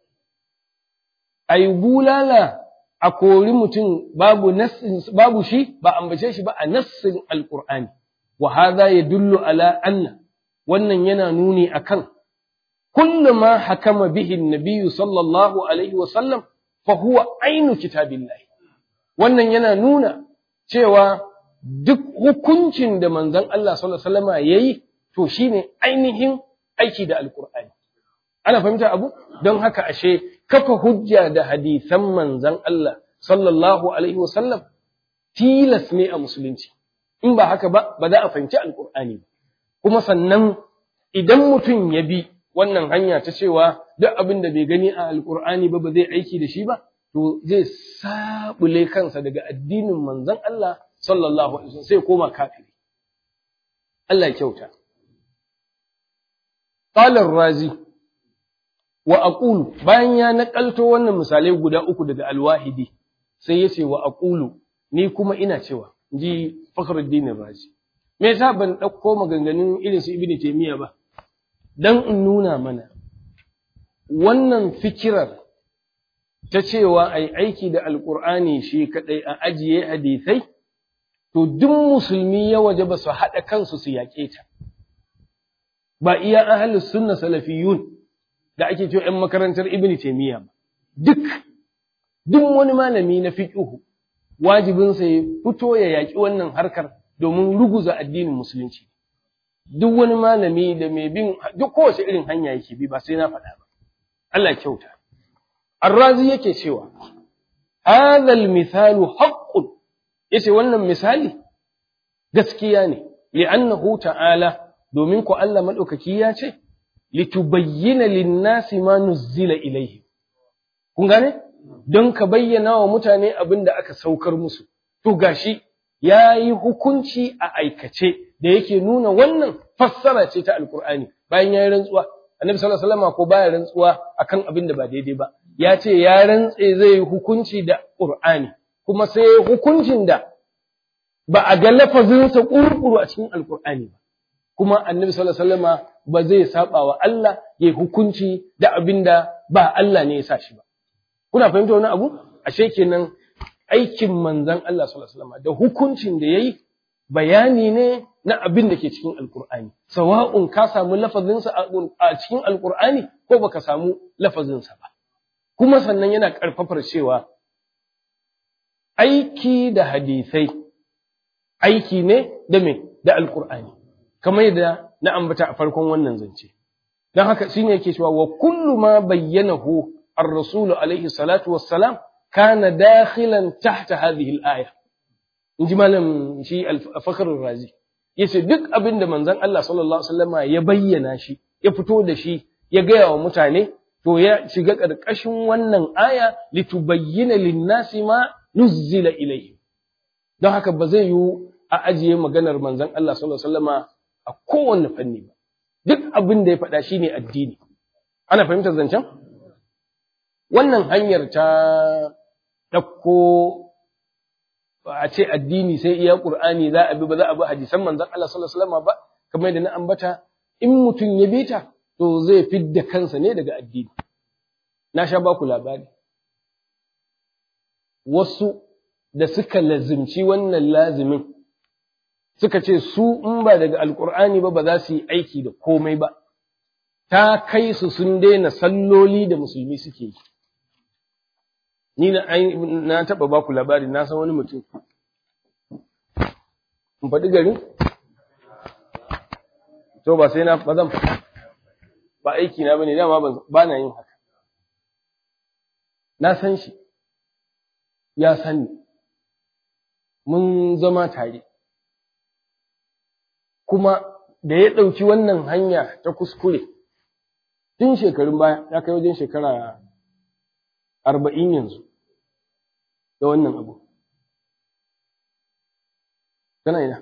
أي بولالا أقول متن باب نص باب شي بأنبشيش بقى نص القرآن وهذا يدل على أن wannan yana nuni akan kullu ma hakama bihi an-nabiy sallallahu alaihi wa sallam fa huwa ainu kitabillah wannan yana nuna cewa duk hukuncin da manzon Allah sallallahu alaihi wasallam yayi to shine ainihin aiki da alqur'ani ana fahimta abu don haka ashe kafa hujja da hadisan manzon Allah sallallahu alaihi wasallam tilas ne a musulunci in ba haka ba ba za a fahimci alqur'ani ba kuma sannan idan mutum ya bi wannan hanya ta cewa duk abin da bai gani a alqur'ani ba ba zai aiki da shi ba to zai sabule kansa daga addinin manzon Allah sallallahu alaihi wasallam sai koma kafiri Allah ya kyauta qala ar-razi wa aqulu bayan ya nakalto wannan misalai guda uku daga al-wahidi sai yace wa aqulu ni kuma ina cewa inji fakhruddin ar-razi me yasa ban dauko maganganun irin su ibnu taymiya ba dan in nuna mana wannan fikirar ta cewa ai aiki da alqur'ani shi kadai a ajiye hadisai to duk musulmi ya waje ba su haɗa kansu su yaƙe ta ba iya ahlus sunna salafiyun da ake cewa ‘yan makarantar ibn taimiyya ba duk duk wani malami na fiqhu wajibinsa ya fito ya yaƙi wannan harkar domin ruguza addinin musulunci duk wani malami da mai bin duk kowace irin hanya yake bi ba sai na faɗa ba Allah kyauta Arrazi yake cewa hadha al-mithalu haqqun yace wannan misali gaskiya ne li'annahu ta'ala domin ku Allah madaukaki ya ce litubayyana lin-nasi ma nuzzila ilayhi kun gane don ka bayyana wa mutane abin da aka saukar musu to gashi yayi hukunci a aikace da yake nuna wannan fassara ce ta alqur'ani bayan yayi rantsuwa annabi sallallahu alaihi wasallam ko baya rantsuwa akan abin da ba daidai ba ya ce ya rantse zai yi hukunci da qur'ani kuma sai hukuncin da ba a ga lafazinsa ƙurƙuru a cikin alƙur'ani ba kuma annabi sallallahu alaihi wasallama ba zai saba wa Allah ya hukunci da abin da ba Allah ne ya sa shi ba kuna fahimta wani abu ashe kenan aikin manzon Allah sallallahu alaihi wasallama da hukuncin da yayi bayani ne na abin da ke cikin alƙur'ani sawa'un ka samu lafazinsa a cikin alƙur'ani ko baka samu lafazinsa ba kuma sannan yana ƙarfafar cewa aiki da hadisai aiki ne da me da alqur'ani kamar yadda na ambata a farkon wannan zance dan haka shine yake cewa wa kullu ma bayyanahu ar-rasul alaihi salatu wassalam kana dakhilan tahta hadhihi al-aya inji malam shi al-fakhr razi yace duk abin da manzon Allah sallallahu alaihi wasallama ya bayyana shi ya fito da shi ya gaya wa mutane to ya shiga ƙarƙashin wannan aya litubayyana lin-nasi ma nuzzila ilayhi don haka ba zai yiwu a ajiye maganar manzon Allah sallallahu alaihi wasallama a kowanne fanni ba duk abin da ya faɗa shine addini ana fahimtar zancen wannan hanyar ta ɗauko a ce addini sai iya qur'ani za a bi ba za a bi hadisan manzon Allah sallallahu alaihi wasallama ba kamar da na ambata in mutum ya bi ta to zai fidda kansa ne daga addini na sha ba ku labari wasu da suka lazimci wannan lazimin suka ce su in ba daga alkur'ani ba ba za su yi aiki da komai ba ta kai su sun daina salloli da musulmi suke yi ni na na taba ba ku labari na san wani mutum in faɗi garin to ba sai na ba zan ba aiki na bane dama ba na yin haka na san shi ya sani mun zama tare kuma da ya ɗauki wannan hanya ta kuskure tun shekarun baya ya kai wajen shekara arba'in yanzu da wannan abu kana ina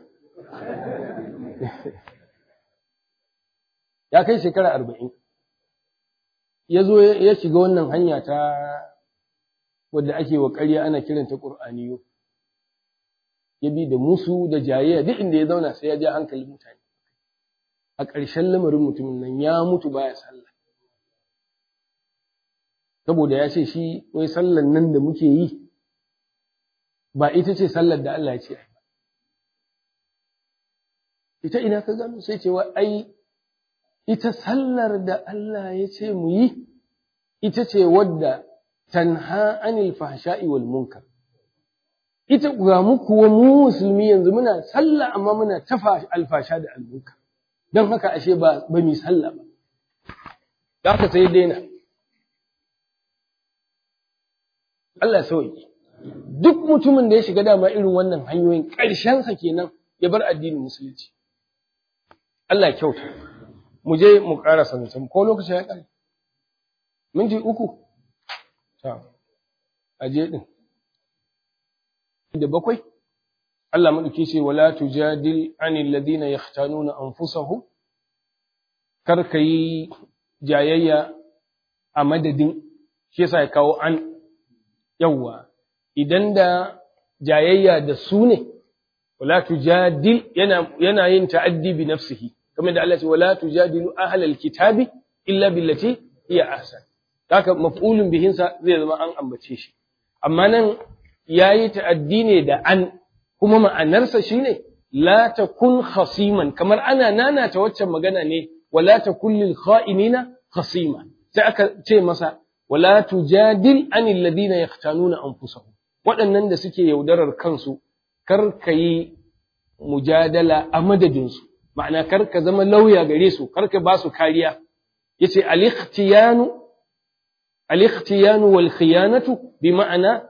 ya kai shekara arba'in ya zo ya shiga wannan hanya ta wadda ake wa ƙarya ana kiranta ƙur'aniyo ya bi da musu da jayayya duk inda ya zauna sai ya ja hankalin mutane a ƙarshen lamarin mutumin nan ya mutu baya sallah saboda ya ce shi wai sallan nan da muke yi ba ita ce sallar da Allah ya ce ita ina ka gano sai cewa ai ita sallar da Allah ya ce mu yi ita ce wadda tanha anil fahsha'i wal munkar ita ga mu kuwa mu musulmi yanzu muna sallah amma muna tafa alfasha da almunkar don haka ashe ba ba mi sallah ba da haka sai daina Allah sauki duk mutumin da ya shiga dama irin wannan hanyoyin ƙarshensa kenan ya bar addinin musulunci Allah ya kyauta mu je mu ƙara sanin ko lokacin ya ƙare minti uku ta aje din da bakwai Allah madauki ce wala tujadil anil ladina yahtanuna anfusahum kar kai jayayya a madadin shi yasa ya kawo an yawa idan da jayayya da su ne wala tujadil yana yana yin ta'addi bi nafsihi kamar da Allah ce wala tujadilu ahlal kitabi illa billati hiya ahsan haka maf'ulun bihinsa zai zama an ambace shi amma nan yayi ta'addi ne da an kuma ma'anarsa shine la takun khasiman kamar ana nanata waccan magana ne wala takun lil kha'inina khasima sai aka ce masa wala tujadil anil ladina yaqtanuna anfusahum waɗannan da suke yaudarar kansu kar ka yi mujadala a madadinsu ma'ana kar ka zama lauya gare su kar ka ba su kariya yace al-ikhtiyanu al-ikhtiyanu wal khiyanatu bi ma'ana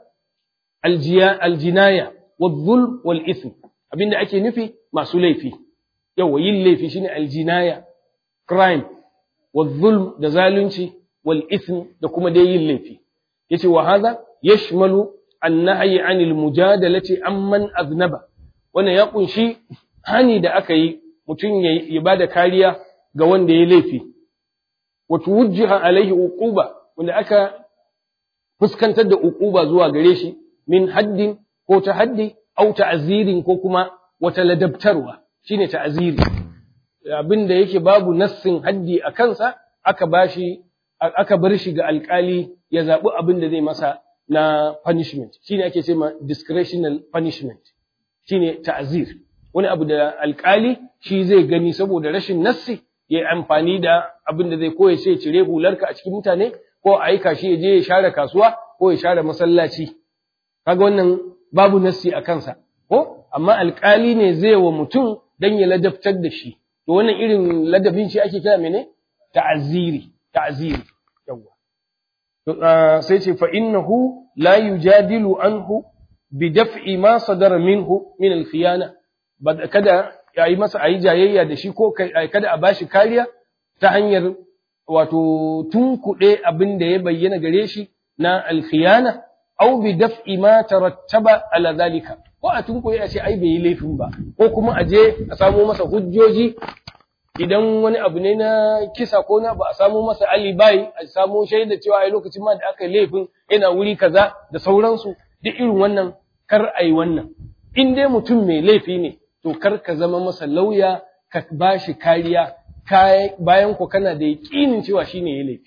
al-jinaya wal wal ithm abinda ake nufi masu laifi yawa yin laifi shine al-jinaya crime wal da zalunci wal ithm da kuma dai yin laifi yace wa hadha yashmalu an-nahyi 'anil mujadalati amman aznaba wannan ya kunshi hani da aka yi mutum ya bada kariya ga wanda ya laifi wa tuwajjaha alaihi uquba wanda aka fuskantar da uquba zuwa gare shi min haddin ko ta haddi au ta'zirin ko kuma wata ladabtarwa shine ta'ziri abinda yake babu nassin haddi a kansa aka bashi aka bar shi ga alkali ya zabi abin da zai masa na punishment shine ake cewa discretional punishment shine ta'zir wani abu da alkali shi zai gani saboda rashin nassi ya yi amfani da abin da zai koya ce cire hularka a cikin mutane ko a aika shi ya je ya share kasuwa ko ya share masallaci kaga wannan babu nassi a kansa ko amma alkali ne zai wa mutum dan ya ladabtar da shi to wannan irin ladabin shi ake kira mene ta'ziri ta'ziri yawa to sai ce fa innahu la yujadilu anhu bi daf'i ma sadara minhu min al-khiyana kada ya yi masa ayi jayayya da shi ko kada a bashi kariya ta hanyar wato tunkuɗe abin da ya bayyana gare shi na alkhiyana au bi daf'i ma tarattaba ala zalika ko a tunkuɗe a ce ai bai yi laifin ba ko kuma a je a samo masa hujjoji idan wani abu ne na kisa ko na ba a samo masa alibai a samo shaida cewa ai lokacin ma da aka yi laifin yana wuri kaza da sauransu duk irin wannan kar a yi wannan in dai mutum mai laifi ne to kar ka zama masa lauya ka ba shi kariya bayan ku kana da yaƙinin cewa shi ne ya laifi.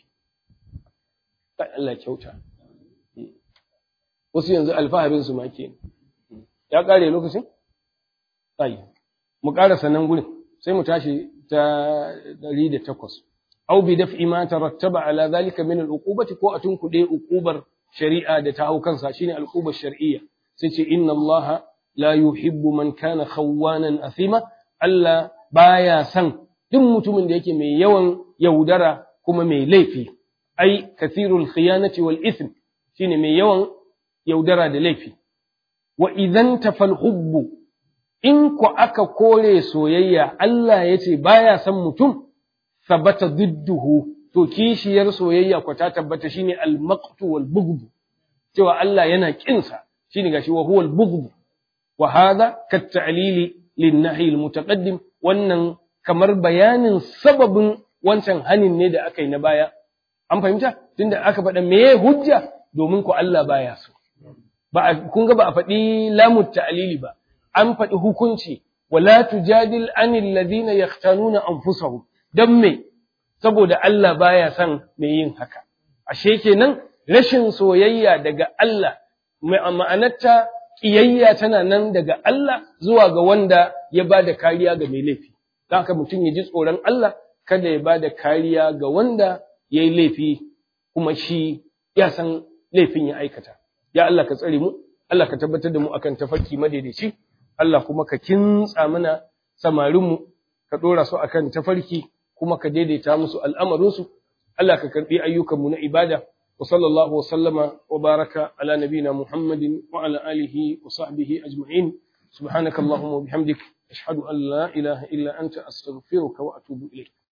Allah kyauta. Wasu yanzu alfaharin su ma ke Ya ƙare lokacin? Tsayi. Mu ƙara sanan gurin sai mu tashi ta ɗari da takwas. Au bi daf'i ma tarattaba ala zalika min al-uqubati ko a tunkuɗe uqubar shari'a da ta hau kansa shine al-uqubar shar'iyya. Sai ce inna Allah la yuhibbu man kana khawwanan athima Allah baya san duk mutumin da yake mai yawan yaudara kuma mai laifi ai kathirul khiyanati wal ithm shine mai yawan yaudara da laifi wa idan tafal hubbu in ku aka kore soyayya Allah yace baya san mutum sabata didduhu to kishiyar soyayya ku ta tabbata shine al maqtu wal bughd cewa Allah yana kinsa shine gashi wa huwa al bughd وهذا كالتعليل للنهي المتقدم wannan kamar bayanin sababin wancan hanin ne da aka yi na baya an fahimta tunda aka faɗa meye hujja domin ku Allah baya so ba kun ga ba a faɗi lamu ta'lili ba an faɗi hukunci wala tujadil anil ladina yahtanuna anfusahum dan me saboda Allah baya son mai yin haka ashe kenan rashin soyayya daga Allah ma'anarta ƙiyayya tana nan daga Allah zuwa ga wanda ya ba da kariya ga mai laifi. Don haka mutum ya ji tsoron Allah kada ya ba da kariya ga wanda ya yi laifi kuma shi ya san laifin ya aikata. Ya Allah ka tsare mu, Allah ka tabbatar da mu akan tafarki madaidaici, Allah kuma ka kintsa mana samarinmu, ka ɗora su akan tafarki kuma ka daidaita musu al'amarinsu, Allah ka karɓi ayyukanmu na ibada. وصلى الله وسلم وبارك على نبينا محمد وعلى آله وصحبه أجمعين سبحانك اللهم وبحمدك أشهد أن لا إله إلا أنت أستغفرك وأتوب إليك